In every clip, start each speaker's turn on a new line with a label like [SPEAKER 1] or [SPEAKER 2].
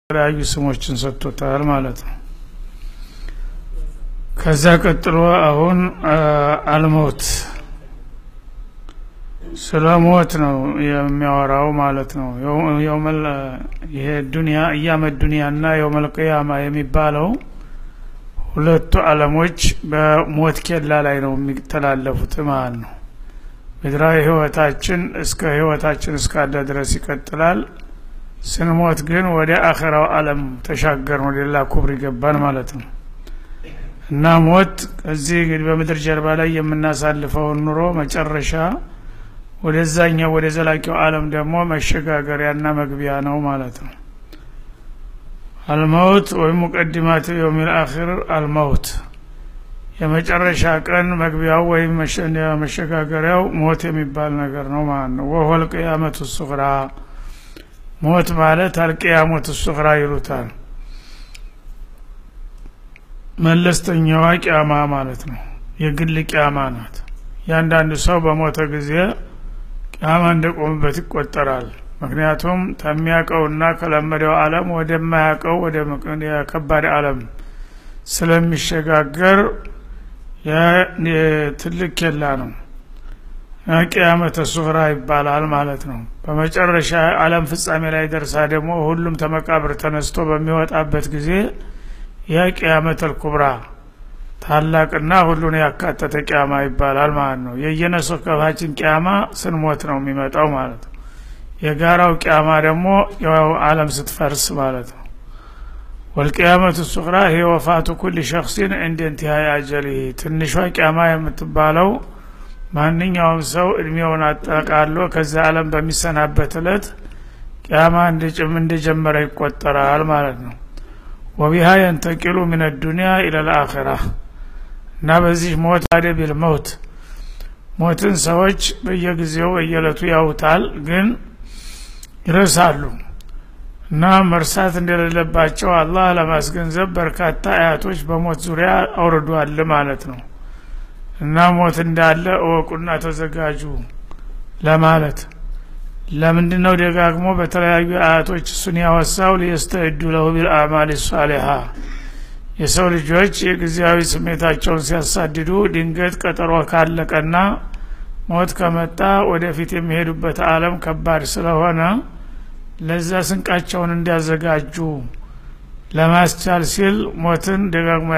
[SPEAKER 1] የተለያዩ ስሞችን ሰጥቶታል ማለት ነው ከዛ ቀጥሎ አሁን አልሞት ስለ ሞት ነው የሚያወራው ማለት ነው የውመል ይሄ ዱንያ እያመ ዱንያና የውመል ቅያማ የሚባለው ሁለቱ አለሞች በሞት ኬላ ላይ ነው የሚተላለፉት ማለት ነው ምድራዊ ህይወታችን እስከ ህይወታችን እስካለ ድረስ ይቀጥላል ስንሞት ግን ወደ አኸራው አለም ተሻገርን ወደ ሌላ ኩብር ይገባን ማለት ነው እና ሞት እዚህ እንግዲህ በምድር ጀርባ ላይ የምናሳልፈውን ኑሮ መጨረሻ ወደዛኛው ወደ ዘላቂው አለም ደግሞ መሸጋገሪያና መግቢያ ነው ማለት ነው አልመውት ወይም ሙቀዲማት የውሚል አኺር አልመውት የመጨረሻ ቀን መግቢያው ወይም መሸጋገሪያው ሞት የሚባል ነገር ነው ማለት ነው ወሆል ቅያመቱ ሱግራ ሞት ማለት አልቅያሞት ሱግራ ይሉታል መለስተኛዋ ቅያማ ማለት ነው የግል ቅያማ ናት ያንዳንዱ ሰው በሞተ ጊዜ ቅያማ እንደቆምበት ይቆጠራል ምክንያቱም ከሚያውቀውና ከለመደው አለም ወደማያውቀው ወደ ከባድ አለም ስለሚሸጋገር ትልቅ ኬላ ነው ቅያመተ ሱግራ ይባላል ማለት ነው በመጨረሻ አለም ፍጻሜ ላይ ደርሳ ደግሞ ሁሉም ተመቃብር ተነስቶ በሚወጣበት ጊዜ የቅያመተል ኩብራ ታላቅና ሁሉን ያካተተ ቅያማ ይባላል ማለት ነው የየነሶከባችን ቅያማ ስንሞት ነው የሚመጣው ማለት ነው የጋራው ቅያማ ደግሞ ያው አለም ስትፈርስ ማለት ነው ወልቅያመቱ ሱግራ ይሄ ወፋቱ ኩል ሸክሲን እንደ እንትሃይ አጀሊህ ትንሿ ቅያማ የምትባለው ማንኛውም ሰው እድሜውን አጠቃሎ ከዛ አለም በሚሰናበት እለት ቅያማ እንደጀመረ ይቆጠራል ማለት ነው ወቢሃ የንተቂሉ ምን ዱኒያ ኢለልአኺራ እና በዚህ ሞት አደቢል መውት ሞትን ሰዎች በየጊዜው በየለቱ ያውታል ግን ይረሳሉ እና መርሳት እንደሌለባቸው አላህ ለማስገንዘብ በርካታ አያቶች በሞት ዙሪያ አውርዷል ማለት ነው እና ሞት እንዳለ እወቁና ተዘጋጁ ለማለት ለምንድን ነው ደጋግሞ በተለያዩ አያቶች እሱን ያወሳው ሊየስተዕዱ ለሁ ቢልአማል ሳሊሃ የሰው ልጆች የጊዜያዊ ስሜታቸውን ሲያሳድዱ ድንገት ቀጠሮ ካለቀና ሞት ከመጣ ወደፊት የሚሄዱበት አለም ከባድ ስለሆነ ለዛ ስንቃቸውን እንዲያዘጋጁ ለማስቻል ሲል ሞትን ደጋግሞ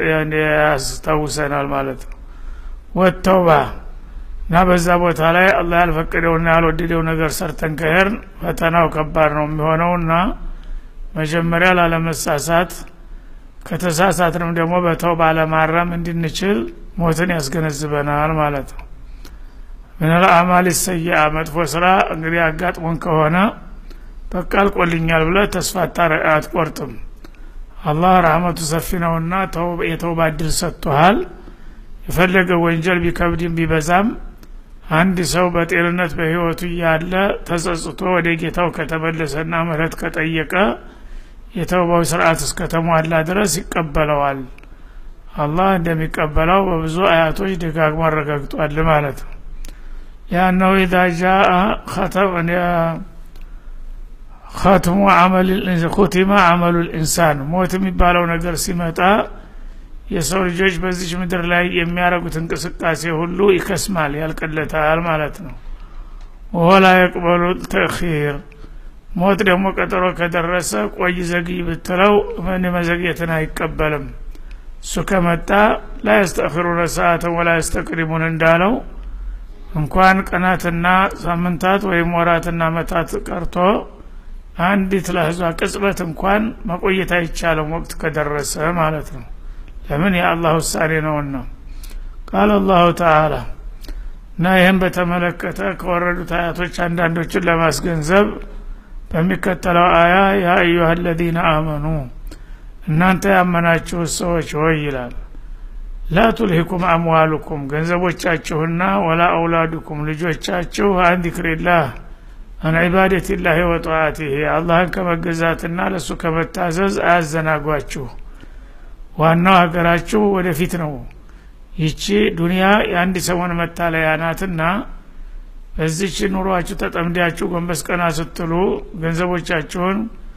[SPEAKER 1] ያስታውሰናል ማለት ነው ወተውባ እና በዛ ቦታ ላይ አላህ ያልፈቀደውና ያልወደደው ነገር ሰርተን ከሄርን ፈተናው ከባድ ነው የሚሆነውና መጀመሪያ ላለመሳሳት ከተሳሳትንም ደግሞ በተውባ ለማረም እንድንችል ሞትን ያስገነዝበናል ማለት ነው ምንል አማል ሰያ መጥፎ ስራ እንግዲህ አጋጥሞን ከሆነ በቃ አልቆልኛል ብለ ተስፋ አትቆርጥም አላህ ረህመቱ ሰፊ ነውና የተውባ እድል ሰጥቶሃል የፈለገ ወንጀል ቢከብድም ቢበዛም አንድ ሰው በጤንነት በህይወቱ እያለ ተጸጽቶ ወደ ጌታው ከተመለሰና ምህረት ከጠየቀ የተውባው ስርዓት እስከተሟላ ድረስ ይቀበለዋል አላህ እንደሚቀበለው በብዙ አያቶች ደጋግሞ አረጋግጧል ማለት ነው ያነው ኢዛ ጃአ ኸትሙ ኩቲማ አመሉ ልኢንሳን ሞት የሚባለው ነገር ሲመጣ የሰው ልጆች በዚች ምድር ላይ የሚያደርጉት እንቅስቃሴ ሁሉ ይከስማል ያልቅለታል ማለት ነው ወላ የቅበሉ ተእኺር ሞት ደግሞ ቀጠሮ ከደረሰ ቆይ ዘግይ ብትለው ምን መዘግየትን አይቀበልም እሱ ከመጣ ላ የስተእኽሩነ ሰዓትን ወላ የስተቅሪሙን እንዳለው እንኳን ቀናትና ሳምንታት ወይም ወራትና መታት ቀርቶ አንዲት ለህዟ ቅጽበት እንኳን መቆየት አይቻልም ወቅት ከደረሰ ማለት ነው ለምን የአላህ ውሳኔ ነውና ቃል አላሁ ተአላ እና ይህም በተመለከተ ከወረዱት አያቶች አንዳንዶችን ለማስገንዘብ በሚከተለው አያ ያ አዩሃ አለዚነ አመኑ እናንተ ያመናችሁ ሰዎች ሆይ ይላል ላ ቱልሂኩም አምዋሉኩም ገንዘቦቻችሁና ወላ አውላዱኩም ልጆቻችሁ አን ዚክሪላህ አን ዒባደትላህ ወጠዋቲህ አላህን ከመገዛትና ለእሱ ከመታዘዝ አያዘናጓችሁ ዋናው ሀገራችሁ ወደፊት ነው ይቺ ዱንያ የአንድ ሰሞን መታለያ ናትና በዚች ኑሯችሁ ተጠምዳችሁ ጎንበስ ቀና ስትሉ ገንዘቦቻችሁን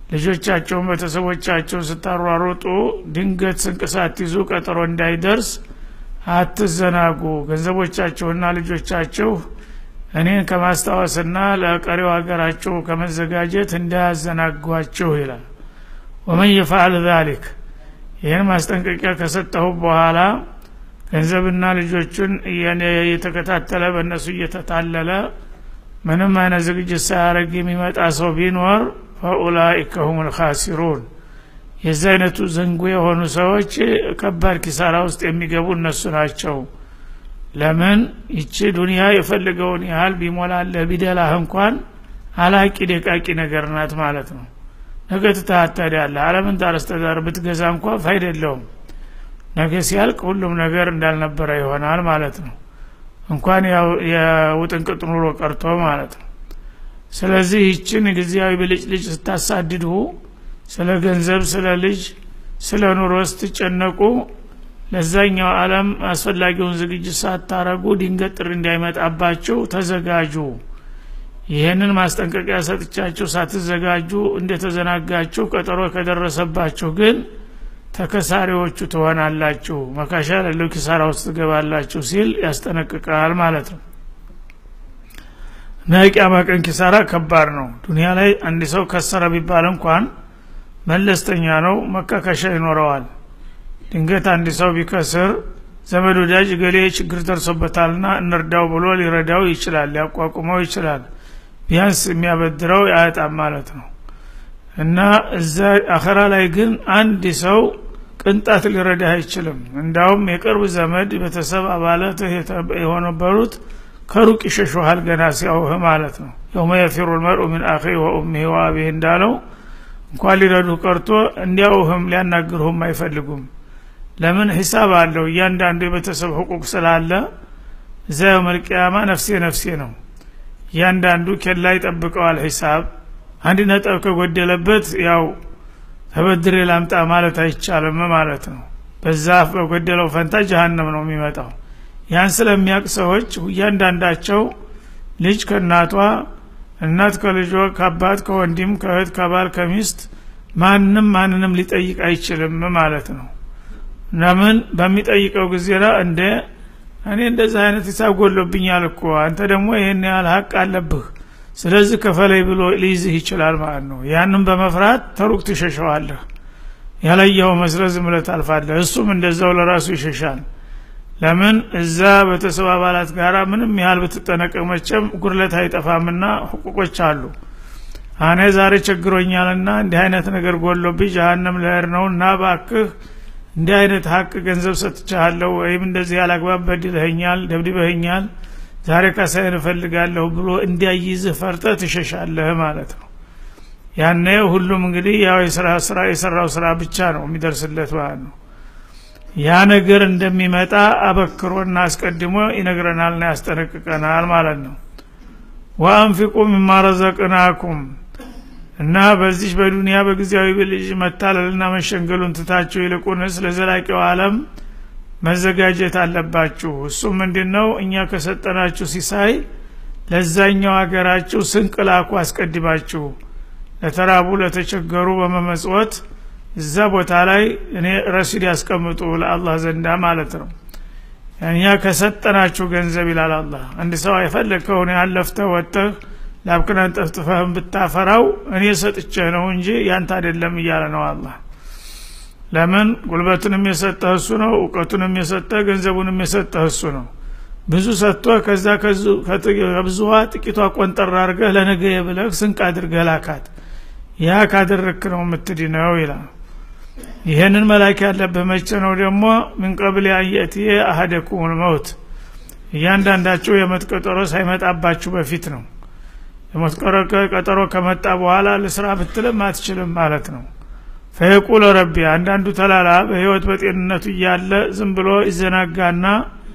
[SPEAKER 1] ልጆቻቸውን ቤተሰቦቻቸው ስታሯሩጡ ድንገት ስንቅ ሳትይዙ ቀጠሮ እንዳይደርስ አትዘናጉ ገንዘቦቻችሁና ልጆቻችሁ እኔን ከማስታወስና ለቀሪው ሀገራቸው ከመዘጋጀት እንዳያዘናጓችሁ ይላል ወመን የፈዓል ዛሊክ ይህን ማስጠንቀቂያ ከሰጠሁ በኋላ ገንዘብና ልጆቹን እየተከታተለ በእነሱ እየተታለለ ምንም አይነት ዝግጅት ሳያደረግ የሚመጣ ሰው ቢኖር ፈኡላኢከ ሁም ልካሲሩን የዚህ አይነቱ ዘንጉ የሆኑ ሰዎች ከባድ ኪሳራ ውስጥ የሚገቡ እነሱ ናቸው ለምን ይቺ ዱንያ የፈልገውን ያህል ቢሞላለህ ቢደላህ እንኳን አላቂ ደቃቂ ነገር ናት ማለት ነው ነገ ትታታዳለህ አለምን ታረስተዳር ብትገዛ እንኳ ፋይዳ የለውም ነገ ሲያልቅ ሁሉም ነገር እንዳልነበረ ይሆናል ማለት ነው እንኳን የውጥንቅጥ ኑሮ ቀርቶ ማለት ነው ስለዚህ ይችን ጊዜያዊ ብልጭልጭ ስታሳድዱ ስለ ገንዘብ ስለ ልጅ ስለ ኑሮ ስትጨነቁ ለዛኛው አለም አስፈላጊውን ዝግጅት ሳታረጉ ድንገት ጥሪ እንዳይመጣባችሁ ተዘጋጁ ይህንን ማስጠንቀቂያ ሰጥቻችሁ ሳትዘጋጁ እንደተዘናጋችሁ ቀጠሮ ከደረሰባችሁ ግን ተከሳሪዎቹ ትሆናላችሁ መካሻ ለለው ኪሳራ ውስጥ ትገባላችሁ ሲል ያስጠነቅቃል ማለት ነው እና የቅያማ ቀን ኪሳራ ከባድ ነው ዱኒያ ላይ አንድ ሰው ከሰረ ቢባል እንኳን መለስተኛ ነው መካከሻ ይኖረዋል ድንገት አንድ ሰው ቢከስር ዘመድ ወዳጅ ገሌ ችግር ደርሶበታልና እንርዳው ብሎ ሊረዳው ይችላል ሊያቋቁመው ይችላል ቢያንስ የሚያበድረው ያጣም ማለት ነው እና እዛ አኸራ ላይ ግን አንድ ሰው ቅንጣት ሊረዳህ አይችልም እንዳውም የቅርብ ዘመድ ቤተሰብ አባላትህ የሆነበሩት ከሩቅ ይሸሹሃል ገና ሲያውህ ማለት ነው የውመ የፊሩ ልመርኡ ምን አኺ ወኡሚህ ወአቢህ እንዳለው እንኳን ሊረዱ ቀርቶ እንዲያውህም ሊያናግርሁም አይፈልጉም ለምን ሂሳብ አለው እያንዳንዱ የቤተሰብ ህቁቅ ስላለ እዛ የውመልቅያማ ነፍሴ ነፍሴ ነው እያንዳንዱ ኬላ ይጠብቀዋል ሂሳብ አንድ ነጥብ ከጎደለበት ያው ተበድሬ ላምጣ ማለት አይቻልም ማለት ነው በዛ በጎደለው ፈንታ ጀሀነም ነው የሚመጣው ያን ስለሚያውቅ ሰዎች እያንዳንዳቸው ልጅ ከእናቷ እናት ከልጇ ከአባት ከወንድም ከእህት ከባል ከሚስት ማንም ማንንም ሊጠይቅ አይችልም ማለት ነው ለምን በሚጠይቀው ጊዜ እንደ እኔ እንደዚህ አይነት ሂሳብ ጎሎብኛል እኮ አንተ ደግሞ ይህን ያህል ሀቅ አለብህ ስለዚህ ከፈለይ ብሎ ሊይዝህ ይችላል ማለት ነው ያንም በመፍራት ተሩቅ ትሸሸዋለህ ያለየው መስለ ዝም ብለህ ታልፋለህ እሱም እንደዛው ለራሱ ይሸሻል ለምን እዛ ቤተሰብ አባላት ጋር ምንም ያህል ብትጠነቀቅ መቸም ጉድለት አይጠፋምና ህቁቆች አሉ አኔ ዛሬ ቸግሮኛልና እንዲህ አይነት ነገር ጎሎብኝ ጀሀነም ልሄድ ነው እና ባክህ እንዲህ አይነት ሀቅ ገንዘብ ሰጥቻለሁ ወይም እንደዚህ ያላግባብ በድለኸኛል ደብድበኸኛል ዛሬ ካሳይን እፈልጋለሁ ብሎ እንዲያይዝህ ፈርጠ ትሸሻለህ ማለት ነው ያነ ሁሉም እንግዲህ ያው የስራ ስራ የሰራው ስራ ብቻ ነው የሚደርስለት ማለት ነው ያ ነገር እንደሚመጣ አበክሮና አስቀድሞ ይነግረናልና ያስጠነቅቀናል ማለት ነው ወአንፊቁ ሚማ ረዘቅናኩም እና በዚህ በዱንያ በጊዜያዊ ብልጅ መታለልና መሸንገሉን ትታችሁ ይልቁንስ ለዘላቂው አለም መዘጋጀት አለባችሁ እሱም ምንድን ነው እኛ ከሰጠናችሁ ሲሳይ ለዛኛው ሀገራችሁ ስንቅ ላኩ አስቀድማችሁ ለተራቡ ለተቸገሩ በመመጽወት እዛ ቦታ ላይ እኔ ረሲድ ያስቀምጡ ለአላህ ዘንዳ ማለት ነው እኛ ከሰጠናችሁ ገንዘብ ይላል አላህ አንድ ሰው የፈለግከውን ያለፍተህ ወጥተህ ላብክናን ጠፍጥፈህም ብታፈራው እኔ ሰጥቼ ነው እንጂ ያንተ አይደለም እያለ ነው አላህ ለምን ጉልበቱንም የሰጠህ እሱ ነው እውቀቱንም የሰጠህ ገንዘቡንም የሰጠህ እሱ ነው ብዙ ሰጥቶ ከዛ ከብዙዋ ጥቂቷ ቆንጠር አድርገህ ለነገ ብለህ ስንቅ አድርገህ ላካት ያ ካደረክ ነው የምትድነው ይላል ይህንን መላክ ያለብህ መቼ ነው ደግሞ ምን ቀብል አየትየ አሀደኩም መውት እያንዳንዳችሁ የሞት ቀጠሮ ሳይመጣባችሁ በፊት ነው የሞት ቀጠሮ ከመጣ በኋላ ለስራ ብትልም አትችልም ማለት ነው ፈየቁል ረቢ አንዳንዱ ተላላ በህይወት በጤንነቱ እያለ ዝም ብሎ ይዘናጋና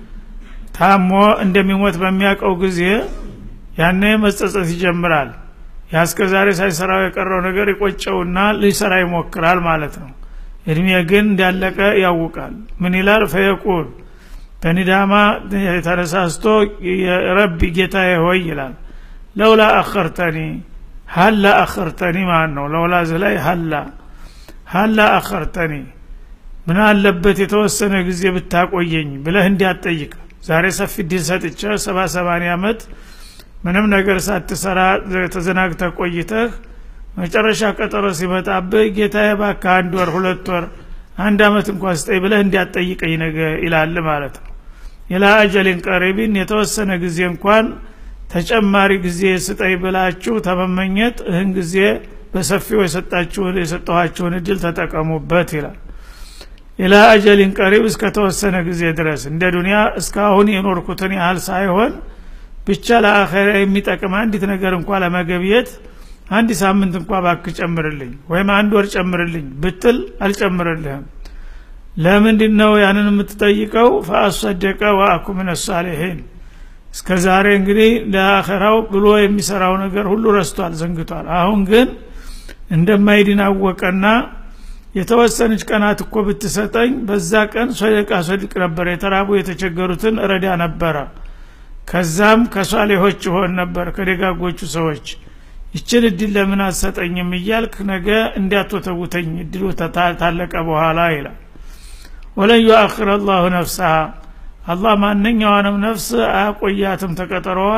[SPEAKER 1] ታሞ እንደሚሞት በሚያውቀው ጊዜ ያኔ መጸጸት ይጀምራል ያስከ ዛሬ ሳይሰራው የቀረው ነገር ይቆጨውና ሊሰራ ይሞክራል ማለት ነው እድሜ ግን እንዳለቀ ያውቃል ምን ይላል ፈየቁል በኒዳማ ተነሳስቶ ረቢ ጌታዬ ሆይ ይላል ለውላ አኸርተኒ ሀላ አኸርተኒ ማለት ነው ለውላዝ ላይ ሀላ ሀላ አኸርተኒ ምን አለበት የተወሰነ ጊዜ ብታቆየኝ ብለህ እንዲያጠይቅ ዛሬ ሰፊ ድል ሰጥቼ ሰባ ሰማንያ ዓመት ምንም ነገር ሳትሰራ ተዘናግተ ቆይተህ መጨረሻ ቀጠሮ ሲመጣብህ ጌታዬ እባክህ አንድ ወር ሁለት ወር አንድ አመት እንኳን ስጠኝ ብለህ እንዲያጠይቀኝ ነገ ይላል ማለት ነው ኢላ አጀሊን ቀሪቢን የተወሰነ ጊዜ እንኳን ተጨማሪ ጊዜ ስጠኝ ብላችሁ ተመመኘት እህን ጊዜ በሰፊው የሰጣችሁን የሰጠኋችሁን እድል ተጠቀሙበት ይላል ኢላ አጀሊን ቀሪብ እስከተወሰነ ጊዜ ድረስ እንደ ዱንያ እስካሁን የኖርኩትን ያህል ሳይሆን ብቻ ለአኸራ የሚጠቅም አንዲት ነገር እንኳ ለመገብየት አንድ ሳምንት እንኳ ባክ ጨምርልኝ ወይም አንድ ወር ጨምርልኝ ብትል አልጨምርልህም ለምንድን ነው ያንን የምትጠይቀው ፈአሰደቀ ወአኩ ምን ሳሊሒን እስከ ዛሬ እንግዲህ ለአኸራው ብሎ የሚሰራው ነገር ሁሉ ረስቷል ዘንግቷል አሁን ግን እንደማይድን አወቀና የተወሰነች ቀናት እኮ ብትሰጠኝ በዛ ቀን ሶደቃ ሶድቅ ነበር የተራቡ የተቸገሩትን እረዳ ነበረ ከዛም ከሷሌሆች ሆን ነበር ከደጋጎቹ ሰዎች ይችን እድል ለምን አትሰጠኝም እያልክ ነገ እንዲያትወተውተኝ እድሉ ታለቀ በኋላ ይላል ወለን ዩአክር አላሁ ነፍሰሃ አላህ ማንኛዋንም ነፍስ አያቆያትም ተቀጠሮዋ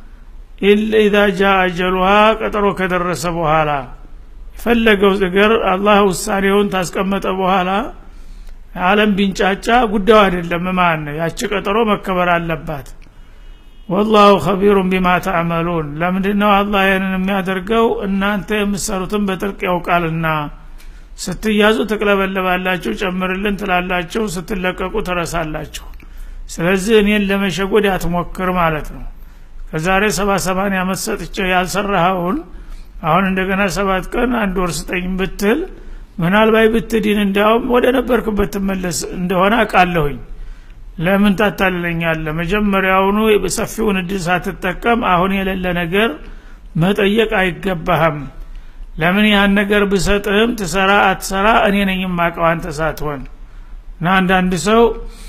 [SPEAKER 1] ኢዛ ጃ አጀሉሃ ቀጠሮ ከደረሰ በኋላ የፈለገው ነገር አላህ ውሳኔውን ታስቀመጠ በኋላ አለም ቢንጫጫ ጉዳዩ አይደለም ማን ያቺ ቀጠሮ መከበር አለባት ወላሁ ከቢሩን ቢማ ተዕመሉን ለምንድ ነው አላህ ይህንን የሚያደርገው እናንተ የምትሰሩትን በጥልቅ ያውቃልና ስትያዙ ትቅለበለባላችሁ ጨምርልን ትላላችሁ ስትለቀቁ ትረሳላችሁ ስለዚህ እኔን ለመሸጎድ አትሞክር ማለት ነው ከዛሬ ሰባ ሰማንያ ዓመት ሰጥቼ ያልሰራኸውን አሁን እንደገና ሰባት ቀን አንድ ወር ስጠኝ ብትል ምናልባት ብትዲን እንዲያውም ወደ ነበርክበት ትመለስ እንደሆነ አውቃለሁኝ ለምን ታታልለኛለ መጀመሪያውኑ ሰፊውን እድል ሳትጠቀም አሁን የሌለ ነገር መጠየቅ አይገባህም ለምን ያን ነገር ብሰጥህም ትሰራ አትሰራ እኔ ነኝ የማቀው አንተ ሳትሆን እና አንዳንድ ሰው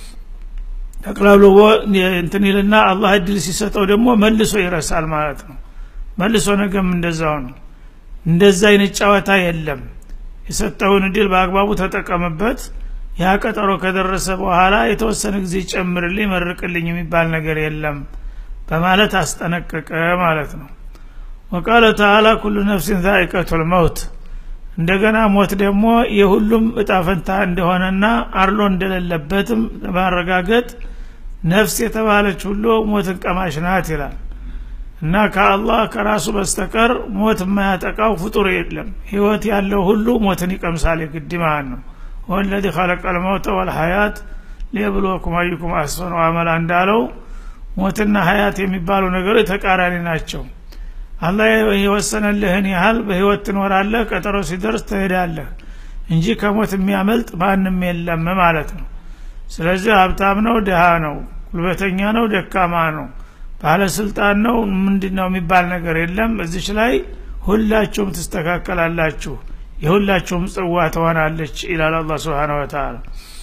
[SPEAKER 1] ተቅላብሎ እንትን ይልና አላህ እድል ሲሰጠው ደግሞ መልሶ ይረሳል ማለት ነው መልሶ ነገም እንደዛው ነው እንደዛ አይነት ጨዋታ የለም የሰጠውን እድል በአግባቡ ተጠቀምበት ያ ቀጠሮ ከደረሰ በኋላ የተወሰነ ጊዜ ጨምርልኝ መርቅልኝ የሚባል ነገር የለም በማለት አስጠነቀቀ ማለት ነው ወቃለ ተአላ ኩሉ ነፍሲን ዛኢቀቱል መውት እንደገና ሞት ደግሞ የሁሉም እጣፈንታ እንደሆነና አርሎ እንደሌለበትም ለማረጋገጥ ነፍስ የተባለች ሁሉ ሞትን ቀማሽ ናት ይላል እና ከአላህ ከራሱ በስተቀር ሞት የማያጠቃው ፍጡር የለም ህይወት ያለው ሁሉ ሞትን ይቀምሳል የግድ ማለት ነው ወለዚ ኸለቀ ልመውተ ወልሀያት ሊየብልወኩም አዩኩም አስፈኑ አመላ እንዳለው ሞትና ሀያት የሚባሉ ነገሮች ተቃራኒ ናቸው አላህ የወሰነልህን ያህል በህይወት ትኖራለህ ቀጠሮ ሲደርስ ትሄዳለህ እንጂ ከሞት የሚያመልጥ ማንም የለም ማለት ነው ስለዚህ ሀብታም ነው ድሃ ነው ጉልበተኛ ነው ደካማ ነው ባለስልጣን ነው ምንድን ነው የሚባል ነገር የለም እዚች ላይ ሁላችሁም ትስተካከላላችሁ የሁላችሁም ጽዋ ትሆናለች ይላል አላ ስብሓን ወተላ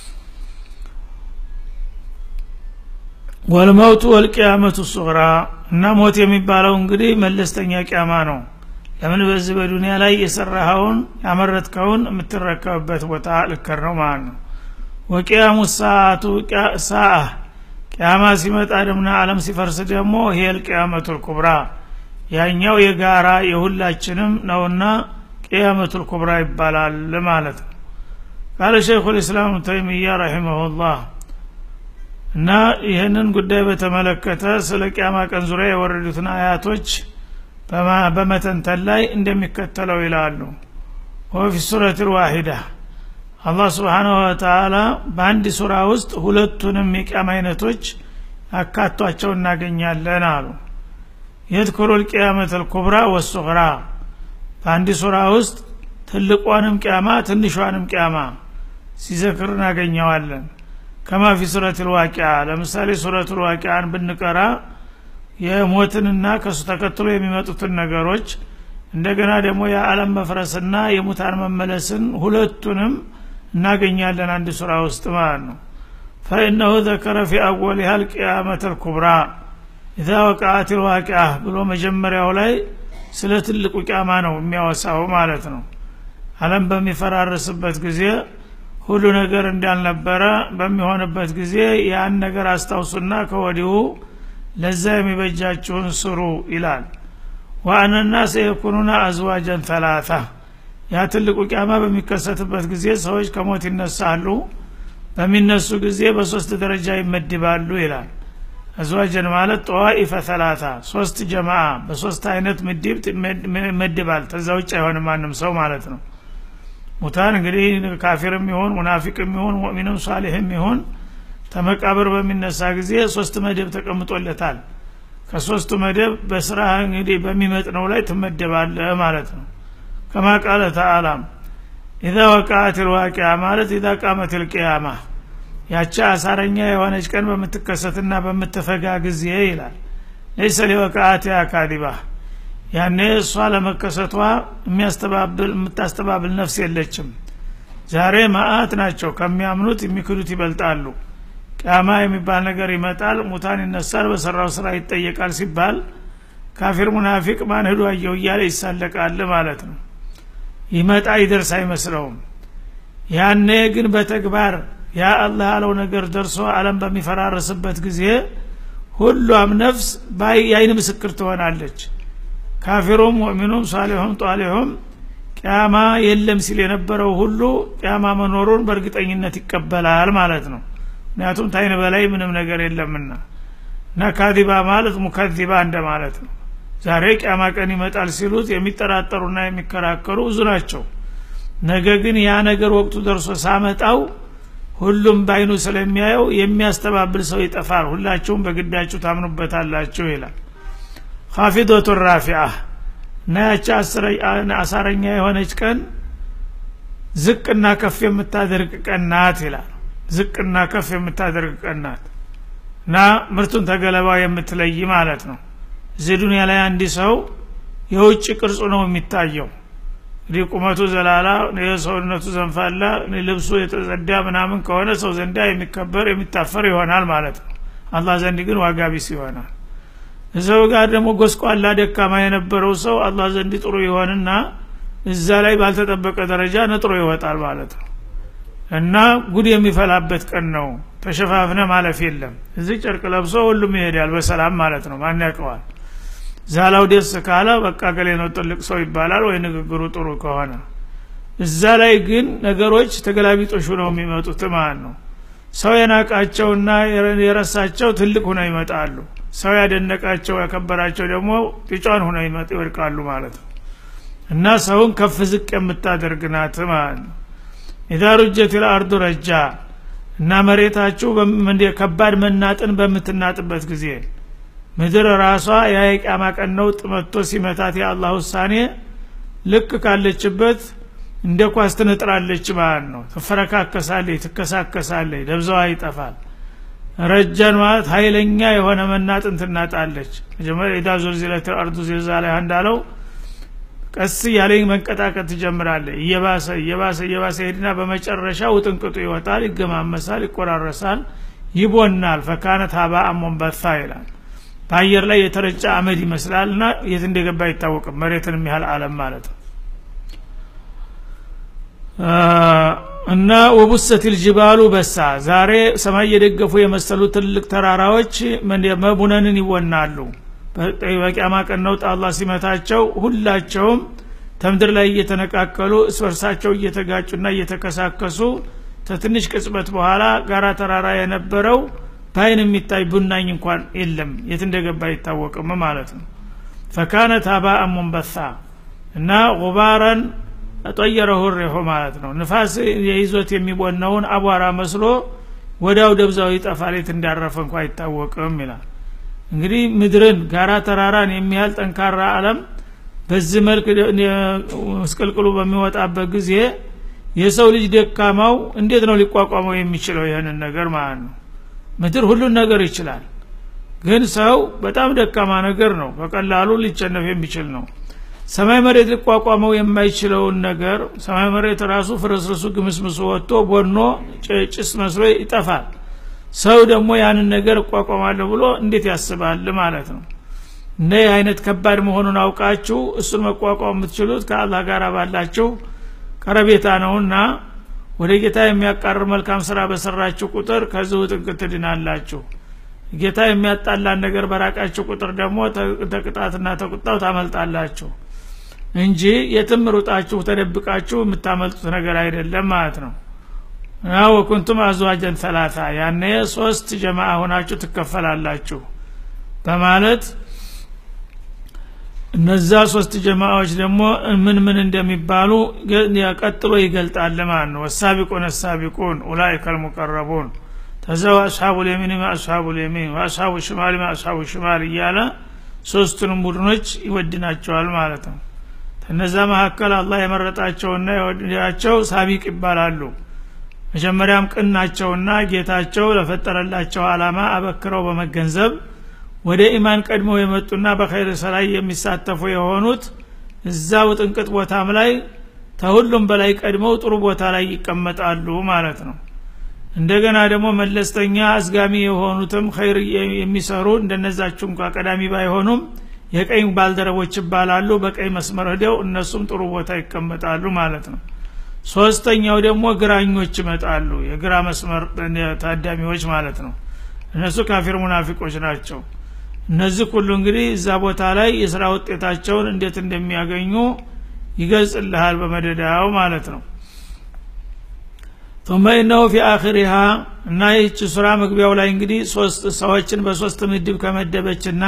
[SPEAKER 1] ወልመውቱ ወልቅያመቱ ሱግራ እና ሞት የሚባለው እንግዲህ መለስተኛ ቅያማ ነው ለምን በዚህ በዱኒያ ላይ የሰራኸውን ያመረትከውን የምትረከብበት ቦታ ልከር ነው ማለት ነው ወቅያሙ ሰአቱ ሰአ ቅያማ ሲመጣ ደምና አለም ሲፈርስ ደግሞ ሄል ቅያመቱል ኩብራ ያኛው የጋራ የሁላችንም ነውና ቅያመቱል ኩብራ ይባላል ማለት ነው ቃለ ሸይኹ ልእስላም ተይሚያ ረሒመሁላህ እና ይህንን ጉዳይ በተመለከተ ስለ ቅያማ ቀን ዙሪያ የወረዱትን አያቶች በመተንተን ላይ እንደሚከተለው ይላሉ ወፊ ሱረት ልዋሂዳ አላህ ስብሓናሁ ወተላ በአንድ ሱራ ውስጥ ሁለቱንም የቅያማ አይነቶች አካቷቸው እናገኛለን አሉ የትኩሩ ልቅያመት ልኩብራ ወሱግራ በአንድ ሱራ ውስጥ ትልቋንም ቅያማ ትንሿንም ቅያማ ሲዘክር እናገኘዋለን ከማ ፊ ሱረት ልዋቂያ ለምሳሌ ሱረት ልዋቂያን ብንቀራ የሞትንና ከሱ ተከትሎ የሚመጡትን ነገሮች እንደገና ደግሞ የዓለም መፍረስና የሙታን መመለስን ሁለቱንም እናገኛለን አንድ ሱራ ውስጥ ማለት ነው ፈኢነሁ ዘከረ ፊ አወሊሃ ልቅያመት ልኩብራ ኢዛ ወቃአት ልዋቂያ ብሎ መጀመሪያው ላይ ስለ ትልቁ ቂያማ ነው የሚያወሳው ማለት ነው አለም በሚፈራርስበት ጊዜ ሁሉ ነገር እንዳልነበረ በሚሆንበት ጊዜ ያን ነገር አስታውሱና ከወዲሁ ለዛ የሚበጃችሁን ስሩ ይላል ወአነና ሰየኩኑና አዝዋጀን ተላታ ያ ትልቁ ቂያማ በሚከሰትበት ጊዜ ሰዎች ከሞት ይነሳሉ በሚነሱ ጊዜ በሶስት ደረጃ ይመድባሉ ይላል አዝዋጀን ማለት ጠዋኢፈ ተላታ ሶስት ጀማ በሶስት አይነት ምድብ ይመድባል ተዛ ውጭ አይሆንም ማንም ሰው ማለት ነው ሙታን እንግዲህ ካፊርም ይሁን ሙናፊቅም ይሁን ሙእሚንም ሷሊህም ይሁን ተመቃብር በሚነሳ ጊዜ ሶስት መደብ ተቀምጦለታል ከሶስቱ መደብ በስራ እንግዲህ በሚመጥነው ላይ ትመደባለህ ማለት ነው ከማ ቃለ ተአላም ኢዛ ወቃአት ልዋቂያ ማለት ኢዛ ቃመት ልቅያማ ያቺ አሳረኛ የሆነች ቀን በምትከሰትና በምትፈጋ ጊዜ ይላል ለይሰ ሊወቃአትያ ካዲባ ያኔ እሷ ለመከሰቷ የሚያስተባብል የምታስተባብል ነፍስ የለችም ዛሬ ማአት ናቸው ከሚያምኑት የሚክዱት ይበልጣሉ ቅያማ የሚባል ነገር ይመጣል ሙታን ይነሳል በሰራው ስራ ይጠየቃል ሲባል ካፊር ሙናፊቅ ማን ህዱ አየው እያለ ይሳለቃል ማለት ነው ይመጣ ይደርስ አይመስለውም ያኔ ግን በተግባር ያ አላህ ያለው ነገር ደርሶ አለም በሚፈራረስበት ጊዜ ሁሏም ነፍስ የአይን ምስክር ትሆናለች ካፊሩም ሙእሚኑም ሳሌሁም ጧሊሁም ቅያማ የለም ሲል የነበረው ሁሉ ቅያማ መኖሩን በእርግጠኝነት ይቀበላል ማለት ነው ምክንያቱም ታይን በላይ ምንም ነገር የለምና እና ካዲባ ማለት ሙከዚባ እንደ ማለት ነው ዛሬ ቅያማ ቀን ይመጣል ሲሉት የሚጠራጠሩና የሚከራከሩ ብዙ ናቸው ነገ ግን ያ ነገር ወቅቱ ደርሶ ሳመጣው ሁሉም በአይኑ ስለሚያየው የሚያስተባብል ሰው ይጠፋል ሁላችሁም በግዳችሁ ታምኑበታላችሁ ይላል ካፊዶቱ ራፊአ እና ያቺ አሳረኛ የሆነች ቀን ዝቅና ከፍ የምታደርግ ቀን ናት ይላል ዝቅና ከፍ የምታደርግ ቀን ናት እና ምርቱን ተገለባ የምትለይ ማለት ነው እዚህ ዱኒያ ላይ አንድ ሰው የውጭ ቅርጹ ነው የሚታየው እንግዲህ ቁመቱ ዘላላ የሰውነቱ ዘንፋላ ልብሱ የተጸዳ ምናምን ከሆነ ሰው ዘንዳ የሚከበር የሚታፈር ይሆናል ማለት ነው አላህ ዘንድ ግን ዋጋ ቢስ ይሆናል እዛው ጋር ደግሞ ጎስቋላ ደካማ የነበረው ሰው አላህ ዘንድ ጥሩ ይሆንና እዛ ላይ ባልተጠበቀ ደረጃ ነጥሮ ይወጣል ማለት ነው እና ጉድ የሚፈላበት ቀን ነው ተሸፋፍነ ማለፍ የለም እዚህ ጨርቅ ለብሶ ሁሉም ይሄዳል በሰላም ማለት ነው ማን ያውቀዋል ዛላው ደስ ካለ በቃ ገሌ ነው ጥልቅ ሰው ይባላል ወይ ንግግሩ ጥሩ ከሆነ እዛ ላይ ግን ነገሮች ተገላቢጦሽ ነው የሚመጡት ማለት ነው ሰው የናቃቸውና የረሳቸው ትልቅ ሁነው ይመጣሉ ሰው ያደነቃቸው ያከበራቸው ደግሞ ጢጫን ሁነው ይወድቃሉ ማለት ነው እና ሰውን ከፍ ዝቅ የምታደርግ ናት ማለት ነው ኢዛ ሩጀት ልአርዱ ረጃ እና መሬታችሁ ከባድ መናጥን በምትናጥበት ጊዜ ምድር ራሷ የቂያማ ቀን ነውጥ መጥቶ ሲመታት የአላህ ውሳኔ ልክ ካለችበት እንደ ኳስ ትነጥራለች ማለት ነው ትፈረካከሳለች ትከሳከሳለች ደብዛዋ ይጠፋል ረጃን ማለት ሀይለኛ የሆነ መናጥን ትናጣለች መጀመሪያ ኢዳ ዙልዚለት አርዱ ዚልዛላ እንዳለው ቀስ እያለኝ መንቀጣቀጥ ትጀምራለች እየባሰ እየባሰ እየባሰ ሄድና በመጨረሻ ውጥንቅጡ ይወጣል ይገማመሳል ይቆራረሳል ይቦናል ፈካነት ሀባ አሞንበታ ይላል በአየር ላይ የተረጨ አመድ ይመስላል እና የት እንደገባ አይታወቅም መሬትን የሚያህል አለም ማለት ነው እና ወቡሰት ልጅባሉ በሳ ዛሬ ሰማይ የደገፉ የመሰሉ ትልቅ ተራራዎች መቡነንን ይወናሉ በቂያማ ቀን ነውጥ አላህ ሲመታቸው ሁላቸውም ተምድር ላይ እየተነቃቀሉ እስበርሳቸው እየተጋጩና እየተከሳከሱ ከትንሽ ቅጽበት በኋላ ጋራ ተራራ የነበረው በአይን የሚታይ ቡናኝ እንኳን የለም የት እንደገባ አይታወቅም ማለት ነው ፈካነት ሀባአን ሙንበሳ እና ጉባረን ጠየረሁ ሪሑ ማለት ነው ንፋስ የይዞት የሚቦነውን አቧራ መስሎ ወዳው ደብዛው ይጠፋል የት እንዳረፈ እንኳ አይታወቅም ይላል እንግዲህ ምድርን ጋራ ተራራን የሚያህል ጠንካራ አለም በዚህ መልክ ምስቅልቅሉ በሚወጣበት ጊዜ የሰው ልጅ ደካማው እንዴት ነው ሊቋቋመው የሚችለው ይህንን ነገር ማለት ነው ምድር ሁሉን ነገር ይችላል ግን ሰው በጣም ደካማ ነገር ነው በቀላሉ ሊቸነፍ የሚችል ነው ሰማይ መሬት ሊቋቋመው የማይችለውን ነገር ሰማይ መሬት ራሱ ፍርስርሱ ግምስምሱ ወጥቶ ቦኖ ጭስ መስሎ ይጠፋል ሰው ደግሞ ያንን ነገር እቋቋማለሁ ብሎ እንዴት ያስባል ማለት ነው እነ አይነት ከባድ መሆኑን አውቃችሁ እሱን መቋቋም የምትችሉት ከአላህ ጋር ባላችሁ ቀረቤታ ነውና ወደ ጌታ የሚያቃርር መልካም ስራ በሰራችሁ ቁጥር ከዚሁ ጥንቅት ትድናላችሁ ጌታ የሚያጣላን ነገር በራቃችሁ ቁጥር ደግሞ ተቅጣትና ተቁጣው ታመልጣላችሁ እንጂ የትም ሩጣችሁ ተደብቃችሁ የምታመልጡት ነገር አይደለም ማለት ነው እና ወኩንቱም አዝዋጀን ሰላሳ ያኔ ሶስት ጀማአ ሆናችሁ ትከፈላላችሁ በማለት እነዛ ሶስት ጀማዎች ደግሞ ምን ምን እንደሚባሉ ቀጥሎ ይገልጣል ማለት ነው ወሳቢቁን ሳቢቁን ኡላይከ ልሙቀረቡን ተዘው አስሓቡ ልየሚን አስሓቡ ልየሚን ወአስሓቡ ሽማል አስሓቡ ሽማል እያለ ሶስቱንም ቡድኖች ይወድናቸዋል ማለት ነው ከነዛ መካከል አላህ የመረጣቸውና የወደዳቸው ሳቢቅ ይባላሉ መጀመሪያም ቅን ናቸውና ጌታቸው ለፈጠረላቸው አላማ አበክረው በመገንዘብ ወደ ኢማን ቀድመው የመጡና በኸይር ስራ የሚሳተፉ የሆኑት እዛው ጥንቅጥ ቦታም ላይ ተሁሉም በላይ ቀድመው ጥሩ ቦታ ላይ ይቀመጣሉ ማለት ነው እንደገና ደግሞ መለስተኛ አዝጋሚ የሆኑትም ኸይር የሚሰሩ እንደነዛችሁ እንኳ ቀዳሚ ባይሆኑም የቀኝ ባልደረቦች ይባላሉ በቀኝ መስመር ሂደው እነሱም ጥሩ ቦታ ይቀመጣሉ ማለት ነው ሶስተኛው ደግሞ ግራኞች ይመጣሉ የግራ መስመር ታዳሚዎች ማለት ነው እነሱ ካፊር ሙናፊቆች ናቸው እነዚህ ሁሉ እንግዲህ እዛ ቦታ ላይ የስራ ውጤታቸውን እንዴት እንደሚያገኙ ይገልጽልሃል በመደዳው ማለት ነው ثم إنه في آخرها እና ይህች ሱራ መግቢያው ላይ እንግዲህ ሶስት ሰዎችን በሶስት ምድብ ከመደበችና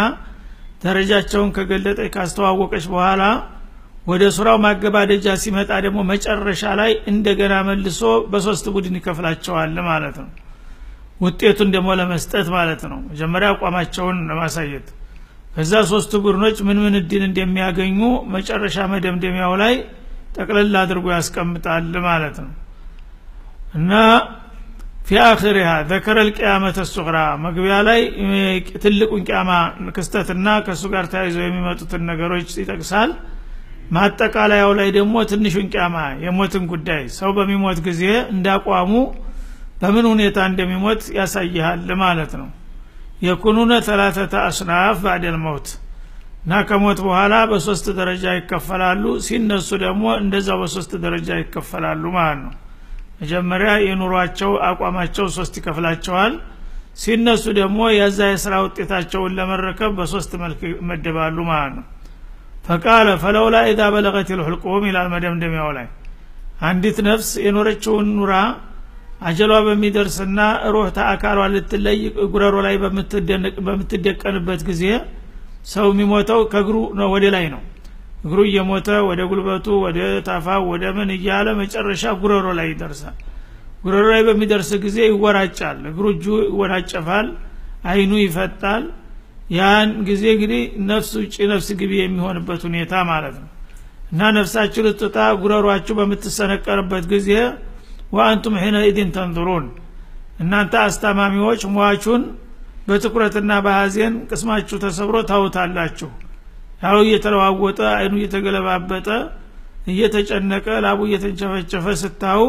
[SPEAKER 1] ደረጃቸውን ከገለጠች ካስተዋወቀች በኋላ ወደ ሱራው ማገባደጃ ሲመጣ ደግሞ መጨረሻ ላይ እንደገና መልሶ በሶስት ቡድን ይከፍላቸዋል ማለት ነው ውጤቱን ደግሞ ለመስጠት ማለት ነው መጀመሪያ አቋማቸውን ለማሳየት ከዛ ሶስቱ ቡድኖች ምን ምን እድል እንደሚያገኙ መጨረሻ መደምደሚያው ላይ ጠቅልል አድርጎ ያስቀምጣል ማለት ነው እና ፊ አክሪሃ ዘከረ ልቅያመተ ሱግራ መግቢያ ላይ ትልቁን ቅያማ ክስተትና ከእሱ ጋር ተያይዘው የሚመጡትን ነገሮች ይጠቅሳል ማጠቃለያው ላይ ደግሞ ትንሹን ቅያማ የሞትን ጉዳይ ሰው በሚሞት ጊዜ እንዳቋሙ በምን ሁኔታ እንደሚሞት ያሳይሃል ማለት ነው የኩኑነ ተላተተ አስናፍ ባዕደል መውት እና ከሞት በኋላ በሶስት ደረጃ ይከፈላሉ ሲነሱ ደግሞ እንደዛው በሶስት ደረጃ ይከፈላሉ ማለት ነው መጀመሪያ የኑሯቸው አቋማቸው ሶስት ይከፍላቸዋል ሲነሱ ደግሞ የዛ የስራ ውጤታቸውን ለመረከብ በሶስት መልክ ይመደባሉ ማለት ነው ፈቃለ ፈለውላ ኢዛ በለቀት ልሑልቁም ይላል መደምደሚያው ላይ አንዲት ነፍስ የኖረችውን ኑራ አጀሏ በሚደርስና ሩህ ተአካሏ ልትለይ ጉረሮ ላይ በምትደቀንበት ጊዜ ሰው የሚሞተው ከእግሩ ወደ ላይ ነው እግሩ እየሞተ ወደ ጉልበቱ ወደ ታፋው ወደ ምን እያለ መጨረሻ ጉረሮ ላይ ይደርሳል ጉረሮ ላይ በሚደርስ ጊዜ ይወራጫል እግሩ እጁ ይወራጨፋል አይኑ ይፈጣል ያን ጊዜ እንግዲህ ነፍስ ውጭ ነፍስ ግቢ የሚሆንበት ሁኔታ ማለት ነው እና ነፍሳችሁ ልትወጣ ጉረሯችሁ በምትሰነቀርበት ጊዜ ወአንቱም ሒነኢድን ተንظሩን እናንተ አስታማሚዎች ሟቹን በትኩረትና በሀዜን ቅስማችሁ ተሰብሮ ታውታላችሁ ያው እየተለዋወጠ አይኑ እየተገለባበጠ እየተጨነቀ ላቡ እየተንቸፈቸፈ ስታዩ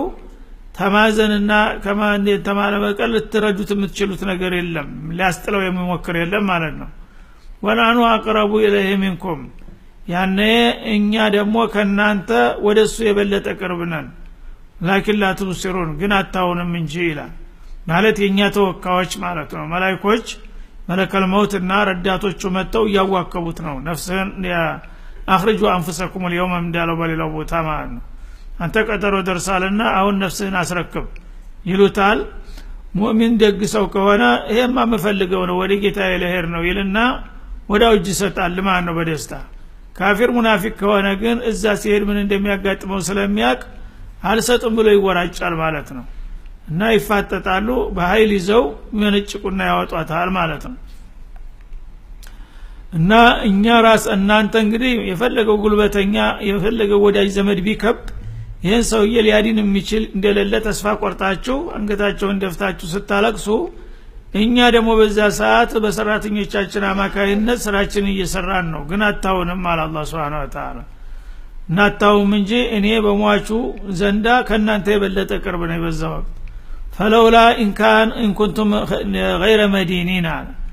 [SPEAKER 1] ተማዘንና ተማለ በቀር ልትረዱት የምትችሉት ነገር የለም ሊያስጥለው የሚሞክር የለም ማለት ነው ወናኑ አቅረቡ ኢለይህ ሚንኩም ያነ እኛ ደግሞ ከእናንተ ወደ እሱ የበለጠ ቅርብ ነን ላኪን ላትብሲሩን ግን አታውንም እንጂ ይላል ማለት የእኛ ተወካዮች ማለት ነው መላይኮች መለከል መውትና ረዳቶቹ መጥተው እያዋከቡት ነው ነፍስህን አክርጁ አንፍሰኩም ልየውም እንዳለው በሌላው ቦታ ማለት ነው አንተ ቀጠሮ ደርሳልና አሁን ነፍስህን አስረክብ ይሉታል ሙእሚን ደግ ሰው ከሆነ ይሄማ የምፈልገው ነው ወደ ጌታ ለሄር ነው ይልና ወዳው እጅ ይሰጣል ማለት ነው በደስታ ካፊር ሙናፊቅ ከሆነ ግን እዛ ሲሄድ ምን እንደሚያጋጥመው ስለሚያቅ አልሰጥም ብሎ ይወራጫል ማለት ነው እና ይፋጠጣሉ በኃይል ይዘው የሚነጭቁና ያወጧታል ማለት ነው እና እኛ ራስ እናንተ እንግዲህ የፈለገው ጉልበተኛ የፈለገው ወዳጅ ዘመድ ቢከብ ይህን ሰውዬ ሊያዲን የሚችል እንደሌለ ተስፋ ቆርጣችሁ አንገታቸውን ደፍታችሁ ስታለቅሱ እኛ ደግሞ በዛ ሰዓት በሰራተኞቻችን አማካይነት ስራችን እየሰራን ነው ግን አታውንም አለ አላ ስብን ተላ እናታውም እንጂ እኔ በሟቹ ዘንዳ ከእናንተ የበለጠ ቅርብ ነው በዛ ወቅት ፈለውላ ኢንካን ኢንኩንቱም ገይረ መዲኒን አለ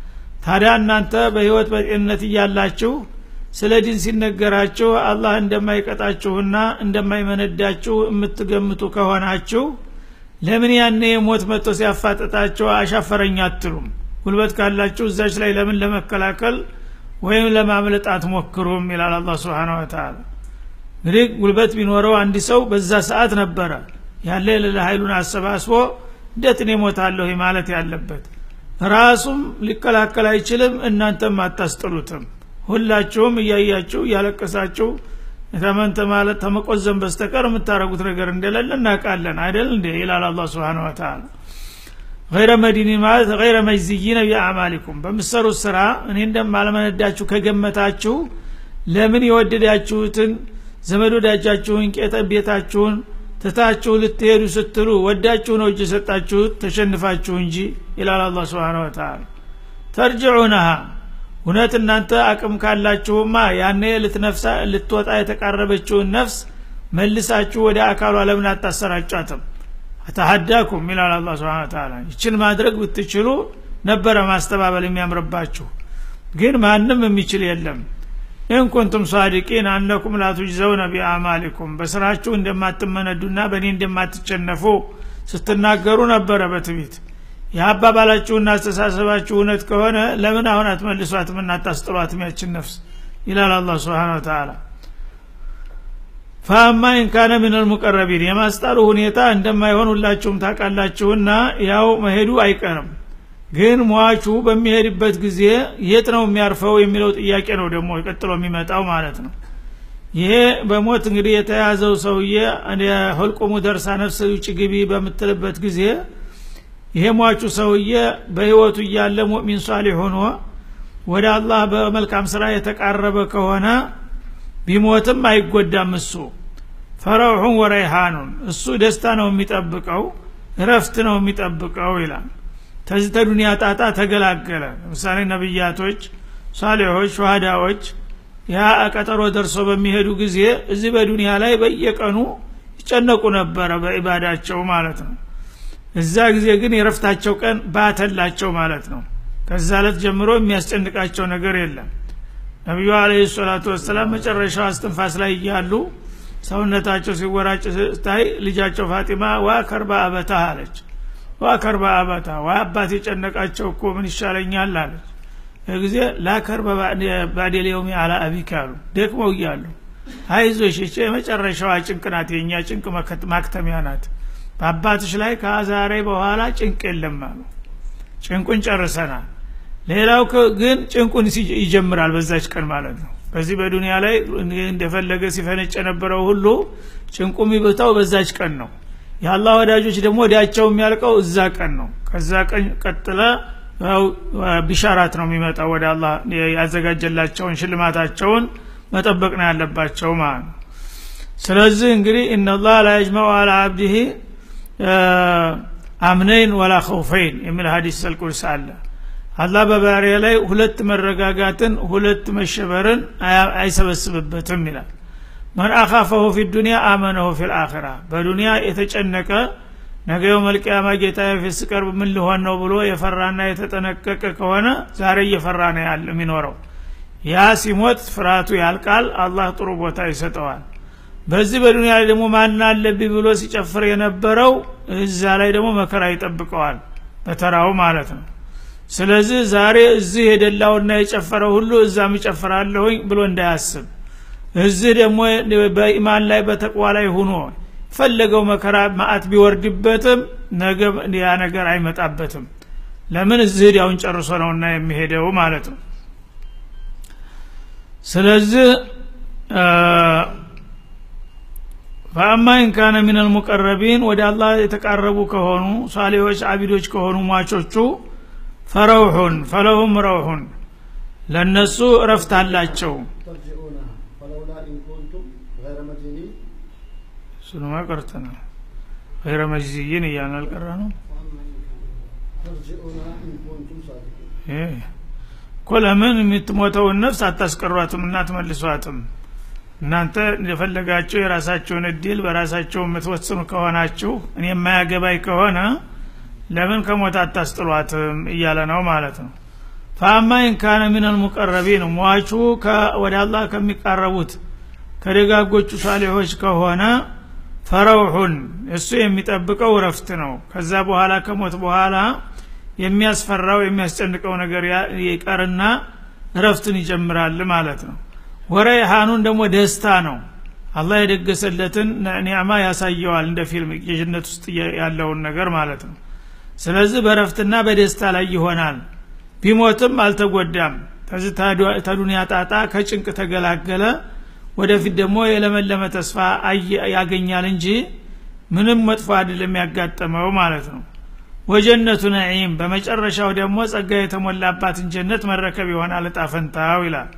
[SPEAKER 1] ታዲያ እናንተ በህይወት በጤንነት እያላችሁ ስለ ዲን ሲነገራችሁ አላህ እንደማይቀጣችሁና እንደማይመነዳችሁ የምትገምቱ ከሆናችሁ ለምን ያኔ ሞት መጥቶ ሲያፋጥጣቸው አሻፈረኝ አትሉም ጉልበት ካላችሁ እዛች ላይ ለምን ለመከላከል ወይም ለማምለጥ አትሞክሩም ይላል አላ ስብን ወተላ እንግዲህ ጉልበት ቢኖረው አንድ ሰው በዛ ሰዓት ነበረ ያለ የሌለ ኃይሉን አሰባስቦ እንዴት እኔ ሞታለሁ ማለት ያለበት ራሱም ሊከላከል አይችልም እናንተም አታስጥሉትም ሁላችሁም እያያችሁ እያለቀሳችሁ ተመንተ ማለት ተመቆዘን በስተቀር የምታደረጉት ነገር እንደሌለ እናውቃለን አይደል እንዴ ይላል አላ ስብን ወተላ ገይረ መዲኒ ማለት ገይረ መጅዝይነ ቢአዕማሊኩም በምሰሩት ስራ እኔ እንደማለመነዳችሁ ከገመታችሁ ለምን የወደዳችሁትን ዘመድ ወዳጃችሁን ቄጠ ቤታችሁን ትታችሁ ልትሄዱ ስትሉ ወዳችሁ ነው እጅ የሰጣችሁት ተሸንፋችሁ እንጂ ይላል አላ ስብን ወተላ ተርጅዑነሃ እውነት እናንተ አቅም ካላችሁማ ያኔ ልትነፍሳ ልትወጣ የተቃረበችውን ነፍስ መልሳችሁ ወደ አካሏ ለምን አታሰራጫትም አተሀዳኩም ይላል አላ ስብን ተላ ይችን ማድረግ ብትችሉ ነበረ ማስተባበል የሚያምርባችሁ ግን ማንም የሚችል የለም ኢንኩንቱም ሳዲቂን አነኩም ላቱጅዘውነ ቢአማሊኩም በስራችሁ እንደማትመነዱና በእኔ እንደማትቸነፉ ስትናገሩ ነበረ በትቢት የአባባላችሁና አስተሳሰባችሁ እውነት ከሆነ ለምን አሁን አትመልሷትም እናታስጥሏትም ያችን ነፍስ ይላል አላ ስብን ተላ ፈአማ ኢንካነ ምን ልሙቀረቢን የማስጣሉ ሁኔታ እንደማይሆን ሁላችሁም ታውቃላችሁና ያው መሄዱ አይቀርም ግን ሟቹ በሚሄድበት ጊዜ የት ነው የሚያርፈው የሚለው ጥያቄ ነው ደግሞ ቀጥሎ የሚመጣው ማለት ነው ይሄ በሞት እንግዲህ የተያዘው ሰውዬ ሁልቁሙ ደርሳ ነፍስ ውጭ ግቢ በምትልበት ጊዜ ይሄ ሟቹ ሰውዬ በህይወቱ እያለ ሙእሚን ሷሊህ ሆኖ ወደ አላህ በመልካም ስራ የተቃረበ ከሆነ ቢሞትም አይጎዳም እሱ ፈረውሑን ወረይሃኑን እሱ ደስታ ነው የሚጠብቀው እረፍት ነው የሚጠብቀው ይላል ተዚህ ተዱኒያ ጣጣ ተገላገለ ለምሳሌ ነቢያቶች ሳሌሖች ሸሃዳዎች ያ ቀጠሮ ደርሶ በሚሄዱ ጊዜ እዚህ በዱኒያ ላይ በየቀኑ ይጨነቁ ነበረ በኢባዳቸው ማለት ነው እዛ ጊዜ ግን የረፍታቸው ቀን ባተላቸው ማለት ነው ከዛ ለት ጀምሮ የሚያስጨንቃቸው ነገር የለም ነቢዩ አለ ሰላቱ ወሰላም መጨረሻው አስትንፋስ ላይ እያሉ ሰውነታቸው ሲወራጭ ስታይ ልጃቸው ፋጢማ ዋ ከርባ አበታ አለች ዋ ከርባ አበታ ዋ አባት የጨነቃቸው እኮ ምን ይሻለኛል አለች ጊዜ ላከርበ ባዴል የውሚ አላ አቢክ አሉ ደክመው እያሉ አይዞሽ ይቺ የመጨረሻዋ ጭንቅ ናት የእኛ ጭንቅ ማክተሚያ ናት በአባትሽ ላይ ከዛሬ በኋላ ጭንቅ የለም አሉ ጭንቁን ጨርሰናል ሌላው ግን ጭንቁን ይጀምራል በዛች ቀን ማለት ነው በዚህ በዱንያ ላይ እንደፈለገ ሲፈነጭ የነበረው ሁሉ ጭንቁ የሚበታው በዛች ቀን ነው የአላህ ወዳጆች ደግሞ ወዲያቸው የሚያልቀው እዛ ቀን ነው ከዛ ቀን ቀጥለ ያው ቢሻራት ነው የሚመጣው ወደ አላህ ያዘጋጀላቸውን ሽልማታቸውን መጠበቅ ነው ያለባቸው ማለት ነው ስለዚህ እንግዲህ እነላህ ላ የጅመዑ አላ አብዲህ አምነይን ወላ ኸውፈይን የሚል ሀዲስ ሰልቁርስ አለ አላህ በባሪያ ላይ ሁለት መረጋጋትን ሁለት መሸበርን አይሰበስብበትም ይላል መን አኻፈሁ ፊ ዱኒያ አመነሁ ፊ ልአኺራ በዱኒያ የተጨነቀ ነገ መልቅያማ ጌታ ፊት ስቀርብ ምን ሊሆን ነው ብሎ የፈራና የተጠነቀቀ ከሆነ ዛሬ እየፈራ ነው ያለ የሚኖረው ያ ሲሞት ፍርሃቱ ያልቃል አላህ ጥሩ ቦታ ይሰጠዋል በዚህ በዱኒያ ላይ ደግሞ ማን አለብኝ ብሎ ሲጨፍር የነበረው እዛ ላይ ደግሞ መከራ ይጠብቀዋል በተራው ማለት ነው ስለዚህ ዛሬ እዚህ የደላውና የጨፈረው ሁሉ እዛም ይጨፍራለሁኝ ብሎ እንዳያስብ እዚህ ደግሞ በኢማን ላይ በተቅዋ ላይ ሁኖ ፈለገው መከራ ማአት ቢወርድበትም ነገ ያ ነገር አይመጣበትም ለምን እዚህ ዲያውን ጨርሶ ነውና የሚሄደው ማለት ነው ስለዚህ ፈአማ ኢንካነ ሚን አልሙቀረቢን ወደ አላህ የተቃረቡ ከሆኑ ሳሌዎች አቢዶች ከሆኑ ሟቾቹ ፈረውሑን ፈለሁም ረውሑን ለእነሱ እረፍት አላቸው
[SPEAKER 2] ترجعونها فلولا إن كنتم غير مدينين
[SPEAKER 1] እሱንማ ቀርተናል ገይረ መጅዝይን እያልን አልቀረ ነው
[SPEAKER 2] ترجعونها إن كنتم صادقين
[SPEAKER 1] እኮ ለምን የምትሞተውን ነፍስ አታስቀሯትም እና አትመልሷትም እናንተ እንደፈለጋችሁ የራሳችሁን እድል በራሳቸው የምትወስኑ ከሆናችሁ እኔ የማያገባኝ ከሆነ ለምን ከሞት አታስጥሏትም እያለ ነው ማለት ነው ፈአማ ኢንካነ ምን አልሙቀረቢን ሟቹ ወደ አላህ ከሚቃረቡት ከደጋጎቹ ሳሌሖች ከሆነ ፈረውሑን እሱ የሚጠብቀው ረፍት ነው ከዛ በኋላ ከሞት በኋላ የሚያስፈራው የሚያስጨንቀው ነገር ይቀርና ረፍትን ይጀምራል ማለት ነው ወረይሃኑን ደግሞ ደስታ ነው አላህ የደገሰለትን ኒዕማ ያሳየዋል እንደ ፊልም የጀነት ውስጥ ያለውን ነገር ማለት ነው ስለዚህ በረፍትና በደስታ ላይ ይሆናል ቢሞትም አልተጎዳም ከዚህ ተዱንያ ጣጣ ከጭንቅ ተገላገለ ወደፊት ደግሞ የለመለመ ተስፋ ያገኛል እንጂ ምንም መጥፎ አይደለም ያጋጠመው ማለት ነው ወጀነቱ ነዒም በመጨረሻው ደግሞ ጸጋ የተሞላባትን ጀነት መረከብ ይሆናል እጣ ፈንታው ይላል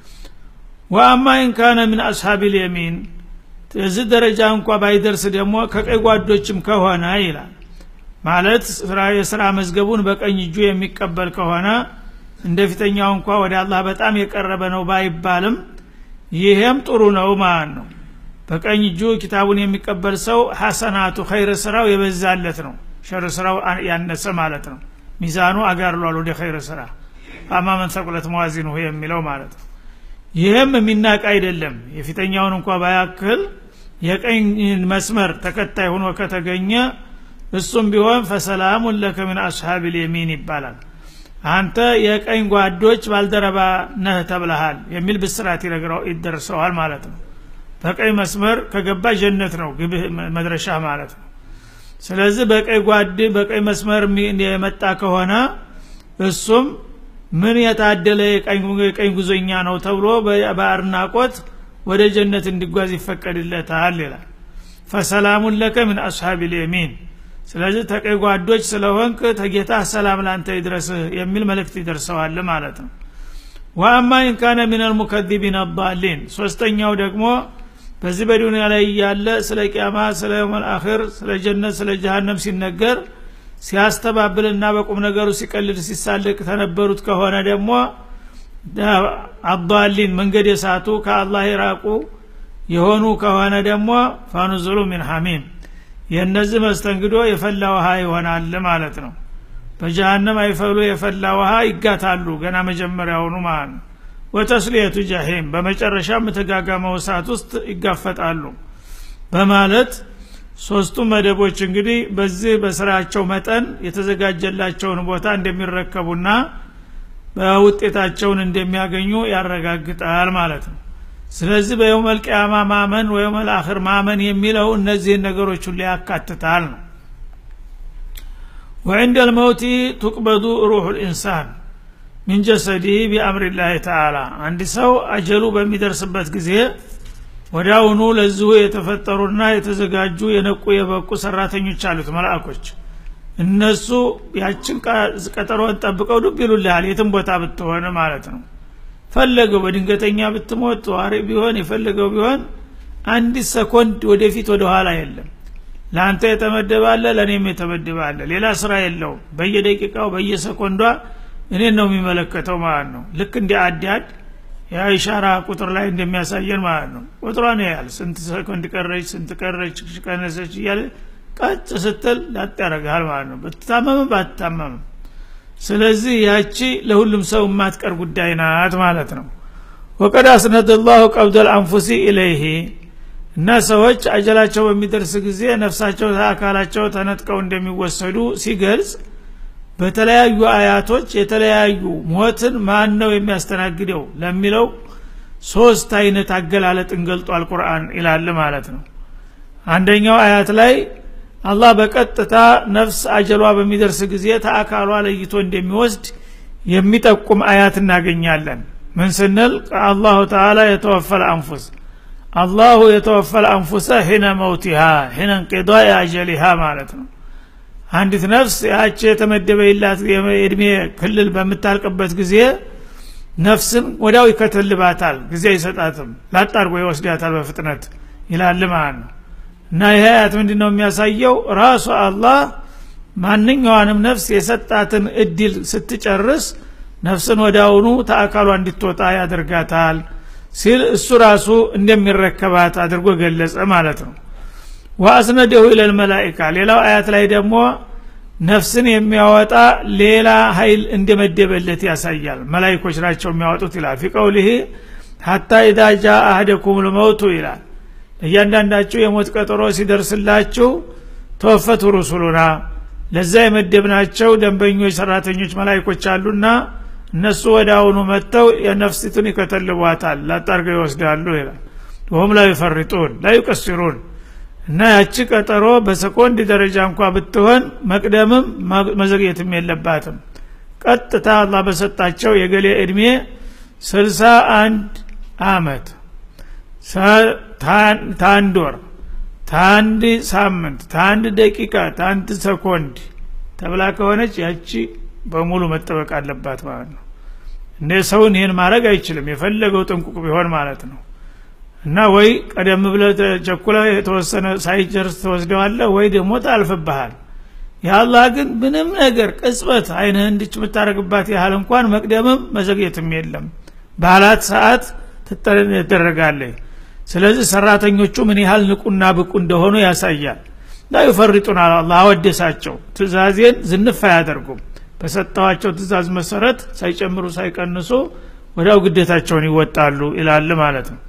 [SPEAKER 1] ወአማ ኢንካነ ምን አስሓብ ልየሚን እዚህ ደረጃ እንኳ ባይደርስ ደግሞ ከቀይ ጓዶችም ከሆነ ይላል ማለት የስራ መዝገቡን በቀኝ እጁ የሚቀበል ከሆነ እንደ ፊተኛው እንኳ ወደ አላህ በጣም የቀረበ ነው ባይባልም ይሄም ጥሩ ነው ማለት ነው በቀኝ እጁ ኪታቡን የሚቀበል ሰው ሐሰናቱ ኸይር ስራው የበዛለት ነው ሸር ስራው ያነሰ ማለት ነው ሚዛኑ አጋርሏል ወደ ኸይር ስራ አማ መን ሰቁለት መዋዚኑ የሚለው ማለት ነው ይህም የሚናቅ አይደለም የፊተኛውን እንኳ ባያክል የቀኝ መስመር ተከታይ ሆኖ ከተገኘ እሱም ቢሆን ፈሰላሙን ለከ ምን አስሓብ ልየሚን ይባላል አንተ የቀኝ ጓዶች ባልደረባ ነህ ተብለሃል የሚል ብስራት ይደርሰዋል ማለት ነው በቀኝ መስመር ከገባ ጀነት ነው ግብህ መድረሻ ማለት ነው ስለዚህ በቀኝ ጓድ በቀኝ መስመር የመጣ ከሆነ እሱም ምን የታደለ የቀኝ ጉዞኛ ነው ተብሎ በአድናቆት ወደ ጀነት እንዲጓዝ ይፈቀድለታል ይላል ፈሰላሙን ለከ ምን አስሓብ ልየሚን ስለዚህ ተቀይ ጓዶች ስለሆንክ ተጌታ ሰላም ላንተ ይድረስህ የሚል መልእክት ይደርሰዋል ማለት ነው ወአማ ኢንካነ ምን አልሙከዚቢን አባሊን ሶስተኛው ደግሞ በዚህ በዱንያ ላይ እያለ ስለ ቅያማ ስለ መልአክር ስለ ጀነት ስለ ጀሃነም ሲነገር ሲያስተባብልና በቁም ነገሩ ሲቀልድ ሲሳልቅ ተነበሩት ከሆነ ደግሞ አባሊን መንገድ የሳቱ ከአላህ የራቁ የሆኑ ከሆነ ደግሞ ፋኑዝሉ ሚን ሐሚም የእነዚህ መስተንግዶ የፈላ ውሃ ይሆናል ማለት ነው በጀሃነም አይፈሉ የፈላ ውሃ ይጋታሉ ገና መጀመሪያውኑ ማለት ነው ወተስሊየቱ ጃሂም በመጨረሻም ተጋጋመው እሳት ውስጥ ይጋፈጣሉ በማለት ሶስቱ መደቦች እንግዲህ በዚህ በስራቸው መጠን የተዘጋጀላቸውን ቦታ እንደሚረከቡና በውጤታቸውን እንደሚያገኙ ያረጋግጣል ማለት ነው ስለዚህ በየውመል ቅያማ ማመን ወየውመል አኽር ማመን የሚለው እነዚህን ነገሮች ሁሉ ያካትታል ነው ወዕንደ ልመውቲ ቱቅበዱ ሩሑ ልኢንሳን ሚን ጀሰዲህ ቢአምሪላህ ተዓላ አንድ ሰው አጀሉ በሚደርስበት ጊዜ ወዳውኑ ለዚሁ የተፈጠሩና የተዘጋጁ የነቁ የበቁ ሰራተኞች አሉት መልአኮች እነሱ ያችን ቀጠሮን ጠብቀው ዱብ ይሉልሃል የትም ቦታ ብትሆን ማለት ነው ፈለገው በድንገተኛ ብትሞት ተዋሪ ቢሆን የፈለገው ቢሆን አንዲት ሰኮንድ ወደፊት ወደ ኋላ የለም ለአንተ የተመደባለ ለእኔም የተመደባለ ሌላ ስራ የለውም በየደቂቃው በየሰኮንዷ እኔን ነው የሚመለከተው ማለት ነው ልክ እንዲ አዳድ የኢሻራ ቁጥር ላይ እንደሚያሳየን ማለት ነው ቁጥሯን ያህል ስንት ሰኮንድ ቀረች ስንት ቀረች ቀነሰች እያለ ቀጭ ስትል ላጥ ያደረግሃል ማለት ነው ብትታመምም ባትታመምም ስለዚህ ያቺ ለሁሉም ሰው የማትቀር ጉዳይ ናት ማለት ነው ወቀድ አስነድ ላሁ ቀብደ ልአንፉሲ ኢለይህ እና ሰዎች አጀላቸው በሚደርስ ጊዜ ነፍሳቸው አካላቸው ተነጥቀው እንደሚወሰዱ ሲገልጽ በተለያዩ አያቶች የተለያዩ ሞትን ማን ነው የሚያስተናግደው ለሚለው ሶስት አይነት አገላለጥን ገልጧል ቁርአን ይላል ማለት ነው አንደኛው አያት ላይ አላህ በቀጥታ ነፍስ አጀሏ በሚደርስ ጊዜ ተአካሏ ለይቶ እንደሚወስድ የሚጠቁም አያት እናገኛለን ምን ስንል አላሁ ተዓላ የተወፈል አንፉስ አላሁ የተወፈል አንፉሰ ሒነ መውቲሃ ሒነ እንቅዷ አጀሊሃ ማለት ነው አንዲት ነፍስ ያቺ የተመደበላት የእድሜ ክልል በምታልቅበት ጊዜ ነፍስን ወዲያው ይከተልባታል ጊዜ አይሰጣትም ላጣርጎ ይወስዳታል በፍጥነት ይላል ማለት ነው እና ይህ አያት ምንድን ነው የሚያሳየው ራሱ አላህ ማንኛዋንም ነፍስ የሰጣትን እድል ስትጨርስ ነፍስን ወዳውኑ ተአካሏ እንድትወጣ ያደርጋታል ሲል እሱ ራሱ እንደሚረከባት አድርጎ ገለጸ ማለት ነው ወአስነደሁ ኢለል መላኢካ ሌላው አያት ላይ ደግሞ ነፍስን የሚያወጣ ሌላ ኃይል እንደመደበለት ያሳያል መላይኮች ናቸው የሚያወጡት ይላል ፊ ቀውሊህ ሀታ ኢዛ ጃ አህደኩም ልመውቱ ይላል እያንዳንዳችሁ የሞት ቀጠሮ ሲደርስላችሁ ተወፈቱ ሩሱሉና ለዛ የመደብናቸው ደንበኞች ሰራተኞች መላይኮች አሉና እነሱ ወደ አሁኑ መጥተው የነፍሲቱን ይከተልቧታል ላጣርገው ይወስዳሉ ይላል ወሁም ላ ይፈሪጡን ላ ዩቀሲሩን እና ያቺ ቀጠሮ በሰኮንድ ደረጃ እንኳ ብትሆን መቅደምም መዘግየትም የለባትም ቀጥታ አላህ በሰጣቸው የገሌ እድሜ ስልሳ አንድ አመት ታንድ ወር ታንድ ሳምንት ታንድ ደቂቃ ታንድ ሰኮንድ ተብላ ከሆነች ያቺ በሙሉ መጠበቅ አለባት ማለት ነው እንደ ሰውን ይህን ማድረግ አይችልም የፈለገው ጥንቁቅ ቢሆን ማለት ነው እና ወይ ቀደም ብለ ቸኩለ የተወሰነ ሳይጨርስ ተወስደዋለህ ወይ ደግሞ ታልፍብሃል የአላህ ግን ምንም ነገር ቅጽበት አይንህ እንድች የምታደረግባት ያህል እንኳን መቅደምም መዘግየትም የለም ባላት ሰዓት ትደረጋለች ስለዚህ ሰራተኞቹ ምን ያህል ንቁና ብቁ እንደሆኑ ያሳያል ላ ዩፈሪጡን አላህ አወደሳቸው ትእዛዜን ዝንፍ አያደርጉም በሰጠዋቸው ትእዛዝ መሰረት ሳይጨምሩ ሳይቀንሱ ወዲያው ግዴታቸውን ይወጣሉ ይላል ማለት ነው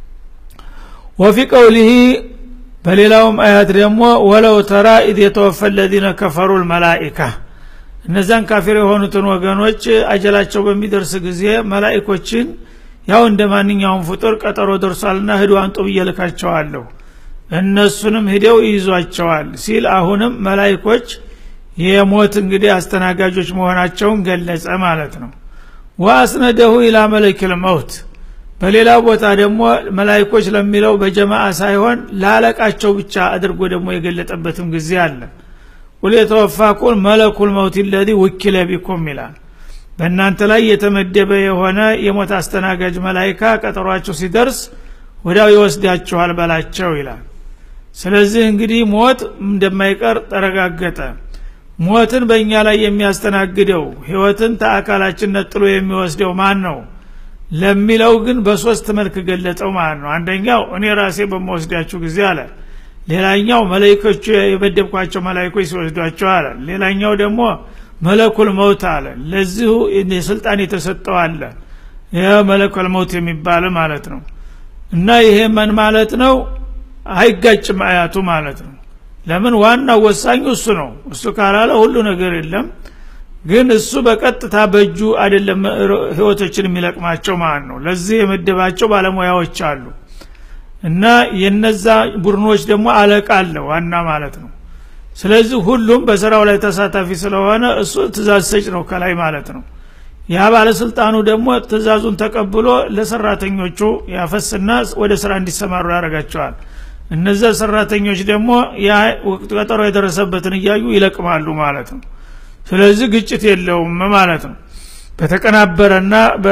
[SPEAKER 1] ወፊ ቀውሊህ በሌላውም አያት ደግሞ ወለው ተራ ኢድ የተወፈ ለዚነ ከፈሩ ልመላኢካ እነዛን ካፊር የሆኑትን ወገኖች አጀላቸው በሚደርስ ጊዜ መላኢኮችን ያው እንደ ማንኛውም ፍጡር ቀጠሮ ደርሷልና ህዱ አንጡ ብዬ ልካቸዋለሁ እነሱንም ሂደው ይይዟቸዋል ሲል አሁንም መላይኮች የሞት እንግዲህ አስተናጋጆች መሆናቸውን ገለጸ ማለት ነው ወአስነደሁ ኢላ መለኪል መውት በሌላ ቦታ ደግሞ መላይኮች ለሚለው በጀማአ ሳይሆን ላለቃቸው ብቻ አድርጎ ደግሞ የገለጠበትም ጊዜ አለ ቁል የተወፋቁን መለኩል መውት ለዚ ውኪለ ቢኩም ይላል በእናንተ ላይ የተመደበ የሆነ የሞት አስተናጋጅ መላይካ ቀጠሯቸው ሲደርስ ወዲያው ይወስዳችኋል በላቸው ይላል ስለዚህ እንግዲህ ሞት እንደማይቀር ተረጋገጠ ሞትን በእኛ ላይ የሚያስተናግደው ህይወትን ተአካላችን ነጥሎ የሚወስደው ማን ነው ለሚለው ግን በሶስት መልክ ገለጠው ማለት ነው አንደኛው እኔ ራሴ በመወስዳችሁ ጊዜ አለ ሌላኛው መላይኮቹ የመደብኳቸው መላይኮች ሲወስዷቸው አለ ሌላኛው ደግሞ መለኩል መውት አለ ለዚሁ ስልጣን የተሰጠው አለ ይህ መለኩል መውት የሚባል ማለት ነው እና ይሄ ምን ማለት ነው አይጋጭም አያቱ ማለት ነው ለምን ዋናው ወሳኙ እሱ ነው እሱ ካላለ ሁሉ ነገር የለም ግን እሱ በቀጥታ በእጁ አይደለም ህይወቶችን የሚለቅማቸው ማለት ነው ለዚህ የመደባቸው ባለሙያዎች አሉ እና የነዛ ቡድኖች ደግሞ አለቃ አለ ዋና ማለት ነው ስለዚህ ሁሉም በስራው ላይ ተሳታፊ ስለሆነ እሱ ትእዛዝ ሰጭ ነው ከላይ ማለት ነው ያ ባለስልጣኑ ደግሞ ትእዛዙን ተቀብሎ ለሰራተኞቹ ያፈስና ወደ ስራ እንዲሰማሩ ያደርጋቸዋል እነዛ ሰራተኞች ደግሞ ያ ወቅት ቀጠሮ የደረሰበትን እያዩ ይለቅማሉ ማለት ነው ስለዚህ ግጭት የለውም ማለት ነው በተቀናበረና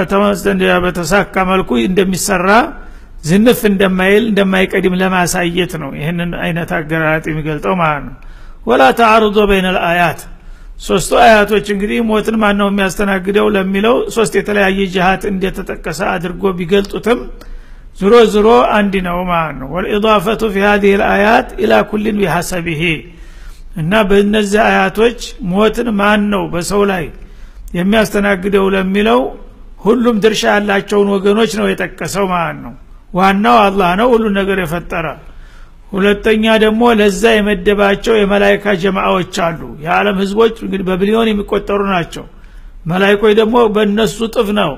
[SPEAKER 1] በተሳካ መልኩ እንደሚሰራ ዝንፍ እንደማይል እንደማይቀድም ለማሳየት ነው ይህንን አይነት አገራራጥ የሚገልጠው ማለት ነው ወላ ተአርዶ በይነ ልአያት ሶስቱ አያቶች እንግዲህ ሞትን ማን ነው የሚያስተናግደው ለሚለው ሶስት የተለያየ ጅሃት እንደተጠቀሰ አድርጎ ቢገልጡትም ዝሮ ዝሮ አንድ ነው ማለት ነው ወልኢضፈቱ ፊ ሀዚህ ልአያት ኢላ ኩልን ቢሐሰቢሄ እና በእነዚህ አያቶች ሞትን ማን ነው በሰው ላይ የሚያስተናግደው ለሚለው ሁሉም ድርሻ ያላቸውን ወገኖች ነው የጠቀሰው ማለት ነው ዋናው አላህ ነው ሁሉ ነገር የፈጠረ ሁለተኛ ደግሞ ለዛ የመደባቸው የመላይካ ጀማዎች አሉ የዓለም ህዝቦች እንግዲህ በቢሊዮን የሚቆጠሩ ናቸው መላይኮች ደግሞ በእነሱ ጥፍ ነው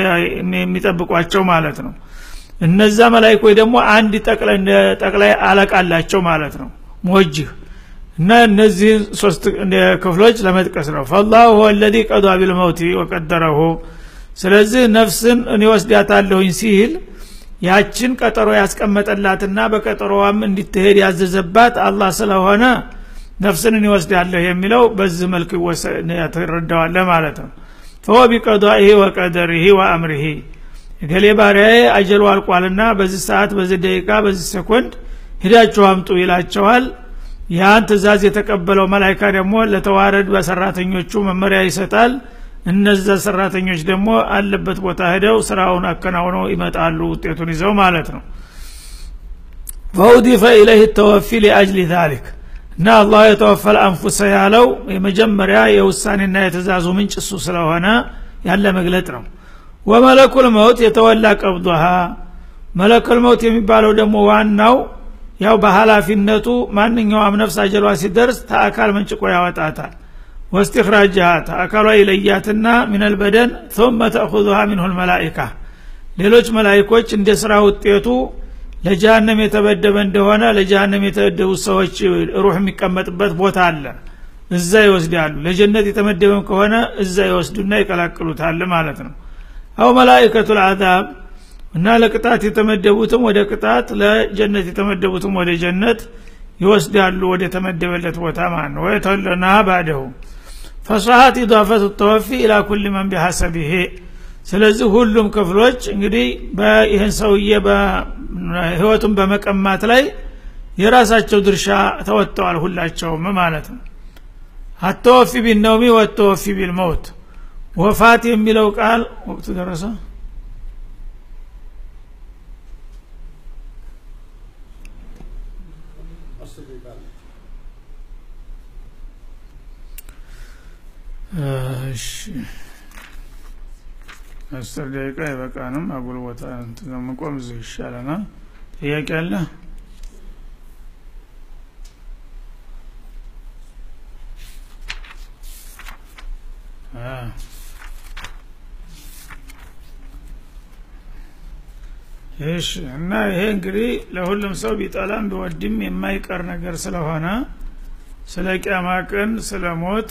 [SPEAKER 1] የሚጠብቋቸው ማለት ነው እነዛ መላይኮች ደግሞ አንድ ጠቅላይ አለቃ አላቸው ማለት ነው ሞጅህ እና እነዚህን ሶስት ክፍሎች ለመጥቀስ ነው ፈላሁ ሁወ ለዚ ቀዷ ቢልመውቲ ወቀደረሁ ስለዚህ ነፍስን እኔ ወስዳታለሁኝ ሲል ያችን ቀጠሮ ያስቀመጠላትና በቀጠሮዋም እንዲትሄድ ያዘዘባት አላህ ስለሆነ ነፍስን እኔ ወስዳለሁ የሚለው በዚህ መልክ ትረዳዋለ ማለት ነው ፈወ ቢቀዷኢህ ወቀደሪህ ወአምሪህ እገሌ ባሪያዬ አጀሉ አልቋልና በዚህ ሰዓት በዚህ ደቂቃ በዚህ ሰኮንድ ሂዳችሁ አምጡ ይላቸዋል ያን ትእዛዝ የተቀበለው መላይካ ደግሞ ለተዋረድ በሰራተኞቹ መመሪያ ይሰጣል እነዛ ሰራተኞች ደግሞ አለበት ቦታ ሄደው ስራውን አከናውነው ይመጣሉ ውጤቱን ይዘው ማለት ነው ፈውዲፈ ኢለህ ተወፊ ሊአጅሊ ዛሊክ እና አላህ የተወፈል አንፉሰ ያለው የመጀመሪያ የውሳኔና የትእዛዙ ምንጭ እሱ ስለሆነ ያለ መግለጥ ነው ወመለኩል መውት የተወላ ቀብضሃ መለኩል መውት የሚባለው ደግሞ ዋናው ያው በኃላፊነቱ ማንኛውም ነፍስ አጀሏ ሲደርስ ተአካል መንጭቆ ያወጣታል ወስትክራጅሃ ተአካሏ ይለያትና ሚነል በደን ثم ተأخذها منه الملائكة ሌሎች መላይኮች እንደ ስራ ውጤቱ ለጀሃነም የተበደበ እንደሆነ ለጀሃነም የተበደቡ ሰዎች ሩህ የሚቀመጥበት ቦታ አለ እዛ ይወስዳሉ ለጀነት የተመደበም ከሆነ እዛ ይወስዱና ይቀላቅሉታል ማለት ነው አው መላይከቱ ልአዛብ እና ለቅጣት የተመደቡትም ወደ ቅጣት ለጀነት የተመደቡትም ወደ ጀነት ይወስዳሉ ወደ ተመደበለት ቦታ ማለት ነው ወየተወለና ባደሁ ፈሷሀት ኢዳፈቱ ተወፊ ኢላ ኩል መን ቢሐሰቢሄ ስለዚህ ሁሉም ክፍሎች እንግዲህ ይህን ሰውዬ ህይወቱን በመቀማት ላይ የራሳቸው ድርሻ ተወጥተዋል ሁላቸውም ማለት ነው አተወፊ ቢነውሚ ወተወፊ ቢልመውት ወፋት የሚለው ቃል ወቅቱ ደረሰ
[SPEAKER 2] አስር ደቂቃ አለ።
[SPEAKER 1] እሺ አስር ደቂቃ አይበቃንም አጉል ቦታ መቆም እዚህ ይሻለናል ጥያቄ አለ እሺ እና ይሄ እንግዲህ ለሁሉም ሰው ቢጠላም ቢወድም የማይቀር ነገር ስለሆነ ስለ ቅያማ ቀን ስለ ሞት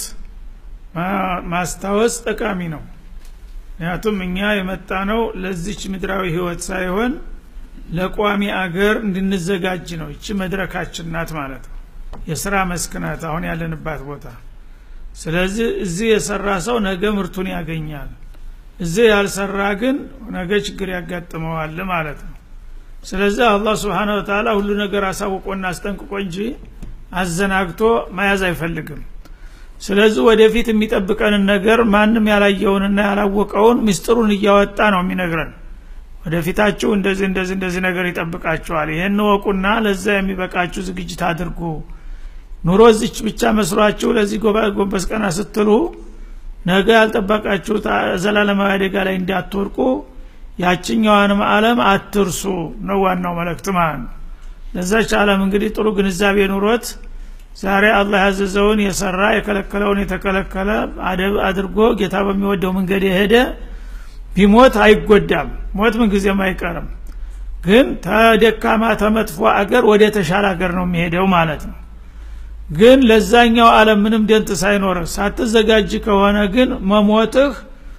[SPEAKER 1] ማስታወስ ጠቃሚ ነው ምክንያቱም እኛ የመጣ ነው ለዚች ምድራዊ ህይወት ሳይሆን ለቋሚ አገር እንድንዘጋጅ ነው እቺ መድረካችን ናት ማለት ነው የስራ መስክ ናት አሁን ያለንባት ቦታ ስለዚህ እዚህ የሰራ ሰው ነገ ምርቱን ያገኛል እዚህ ያልሰራ ግን ነገ ችግር ያጋጥመዋል ማለት ነው ስለዚህ አላህ ስብሓን ወተላ ሁሉ ነገር አሳውቆና አስጠንቅቆ እንጂ አዘናግቶ መያዝ አይፈልግም ስለዚህ ወደፊት የሚጠብቀንን ነገር ማንም ያላየውንና ያላወቀውን ምስጢሩን እያወጣ ነው የሚነግረን ወደፊታችሁ እንደዚህ እንደዚህ እንደዚህ ነገር ይጠብቃችኋል ይህን ወቁና ለዛ የሚበቃችሁ ዝግጅት አድርጉ ኑሮ እዚች ብቻ መስሏችሁ ለዚህ ጎንበስ ቀና ስትሉ ነገ ያልጠበቃችሁ ዘላለማዊ አደጋ ላይ እንዳትወርቁ ያችኛዋንም አለም አትርሱ ነው ዋናው መልእክት ማለት ነው ለዛች አለም እንግዲህ ጥሩ ግንዛቤ ኑሮት ዛሬ አላህ ያዘዘውን የሰራ የከለከለውን የተከለከለ አደብ አድርጎ ጌታ በሚወደው መንገድ የሄደ ቢሞት አይጎዳም ሞት ምንጊዜም አይቀርም ግን ተደካማ ተመጥፎ አገር ወደ ተሻለ አገር ነው የሚሄደው ማለት ነው ግን ለዛኛው አለም ምንም ደንት ሳይኖር ሳትዘጋጅ ከሆነ ግን መሞትህ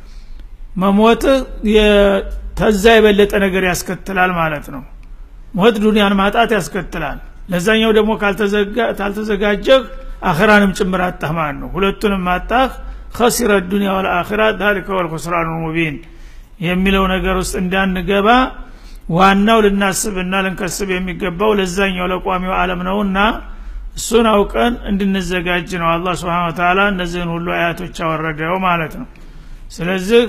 [SPEAKER 1] መሞትህ ተዛ የበለጠ ነገር ያስከትላል ማለት ነው ሞት ዱንያን ማጣት ያስከትላል ለዛኛው ደግሞ ካልተዘጋጀህ አኸራንም ጭምር አጣህ ማለት ነው ሁለቱንም ማጣህ ከሲረ ዱኒያ ወልአኺራ ዛሊከ ወልኹስራኑ ሙቢን የሚለው ነገር ውስጥ እንዳንገባ ዋናው ልናስብና ልንከስብ የሚገባው ለዛኛው ለቋሚው አለም ነውና እሱን አውቀን እንድንዘጋጅ ነው አላህ ስብሓን ተላ እነዚህን ሁሉ አያቶች አወረደው ማለት ነው ስለዚህ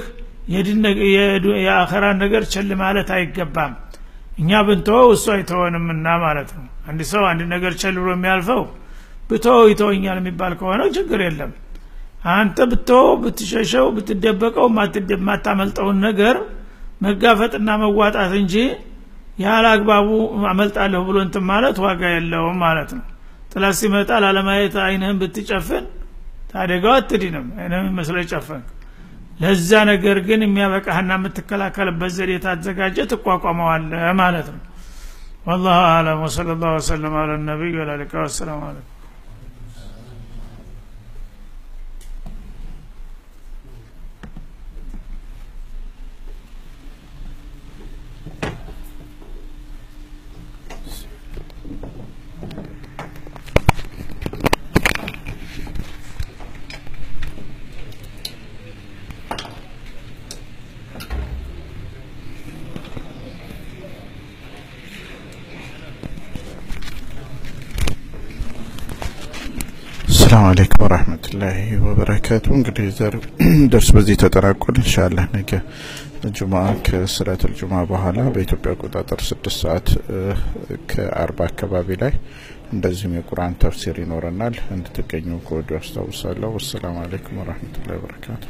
[SPEAKER 1] የአኸራን ነገር ቸል ማለት አይገባም እኛ ብንተወው እሱ አይተወንምና ማለት ነው አንድ ሰው አንድ ነገር ቸል ብሎ የሚያልፈው ብተወው ይተወኛል የሚባል ከሆነ ችግር የለም አንተ ብትወው ብትሸሸው ብትደበቀው የማታመልጠውን ነገር መጋፈጥና መዋጣት እንጂ ያለ አግባቡ አመልጣለሁ ብሎ እንትን ማለት ዋጋ የለውም ማለት ነው ጥላት ሲመጣ ላለማየት አይንህን ብትጨፍን ታደጋው አትድንም አይንህም መስለ ጨፈንክ ለዛ ነገር ግን የሚያበቃህና የምትከላከልበት ዘዴ ታዘጋጀ ትቋቋመዋለ ማለት ነው والله اعلم وصلى الله وسلم على النبي وعلى اله والسلام عليكم
[SPEAKER 3] ሰላም አለይኩም ወረህመቱላሂ ወበረካቱ እንግዲህ ዘር ደርስ በዚህ ተጠናቋል እንሻላህ ነገ ጁማ ከስራቱል ጁማ በኋላ በኢትዮጵያ አቆጣጠር ስድስት ሰዓት ከአርባ አካባቢ ላይ እንደዚሁም የቁርአን ተፍሲር ይኖረናል። እንድትገኙ ከወዲሁ አስታውሳለሁ። ወሰላሙ አለይኩም ወረህመቱላሂ ወበረካቱ።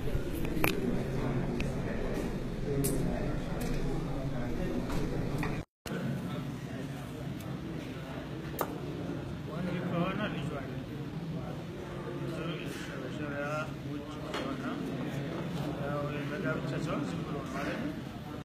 [SPEAKER 1] ወንድ ከሆነ ልጁ አለ ልጁ ከሸሪያ ውጭ ከሆነ ያው የጋብቻ ሰው ዝም ብሎ ማለት ነው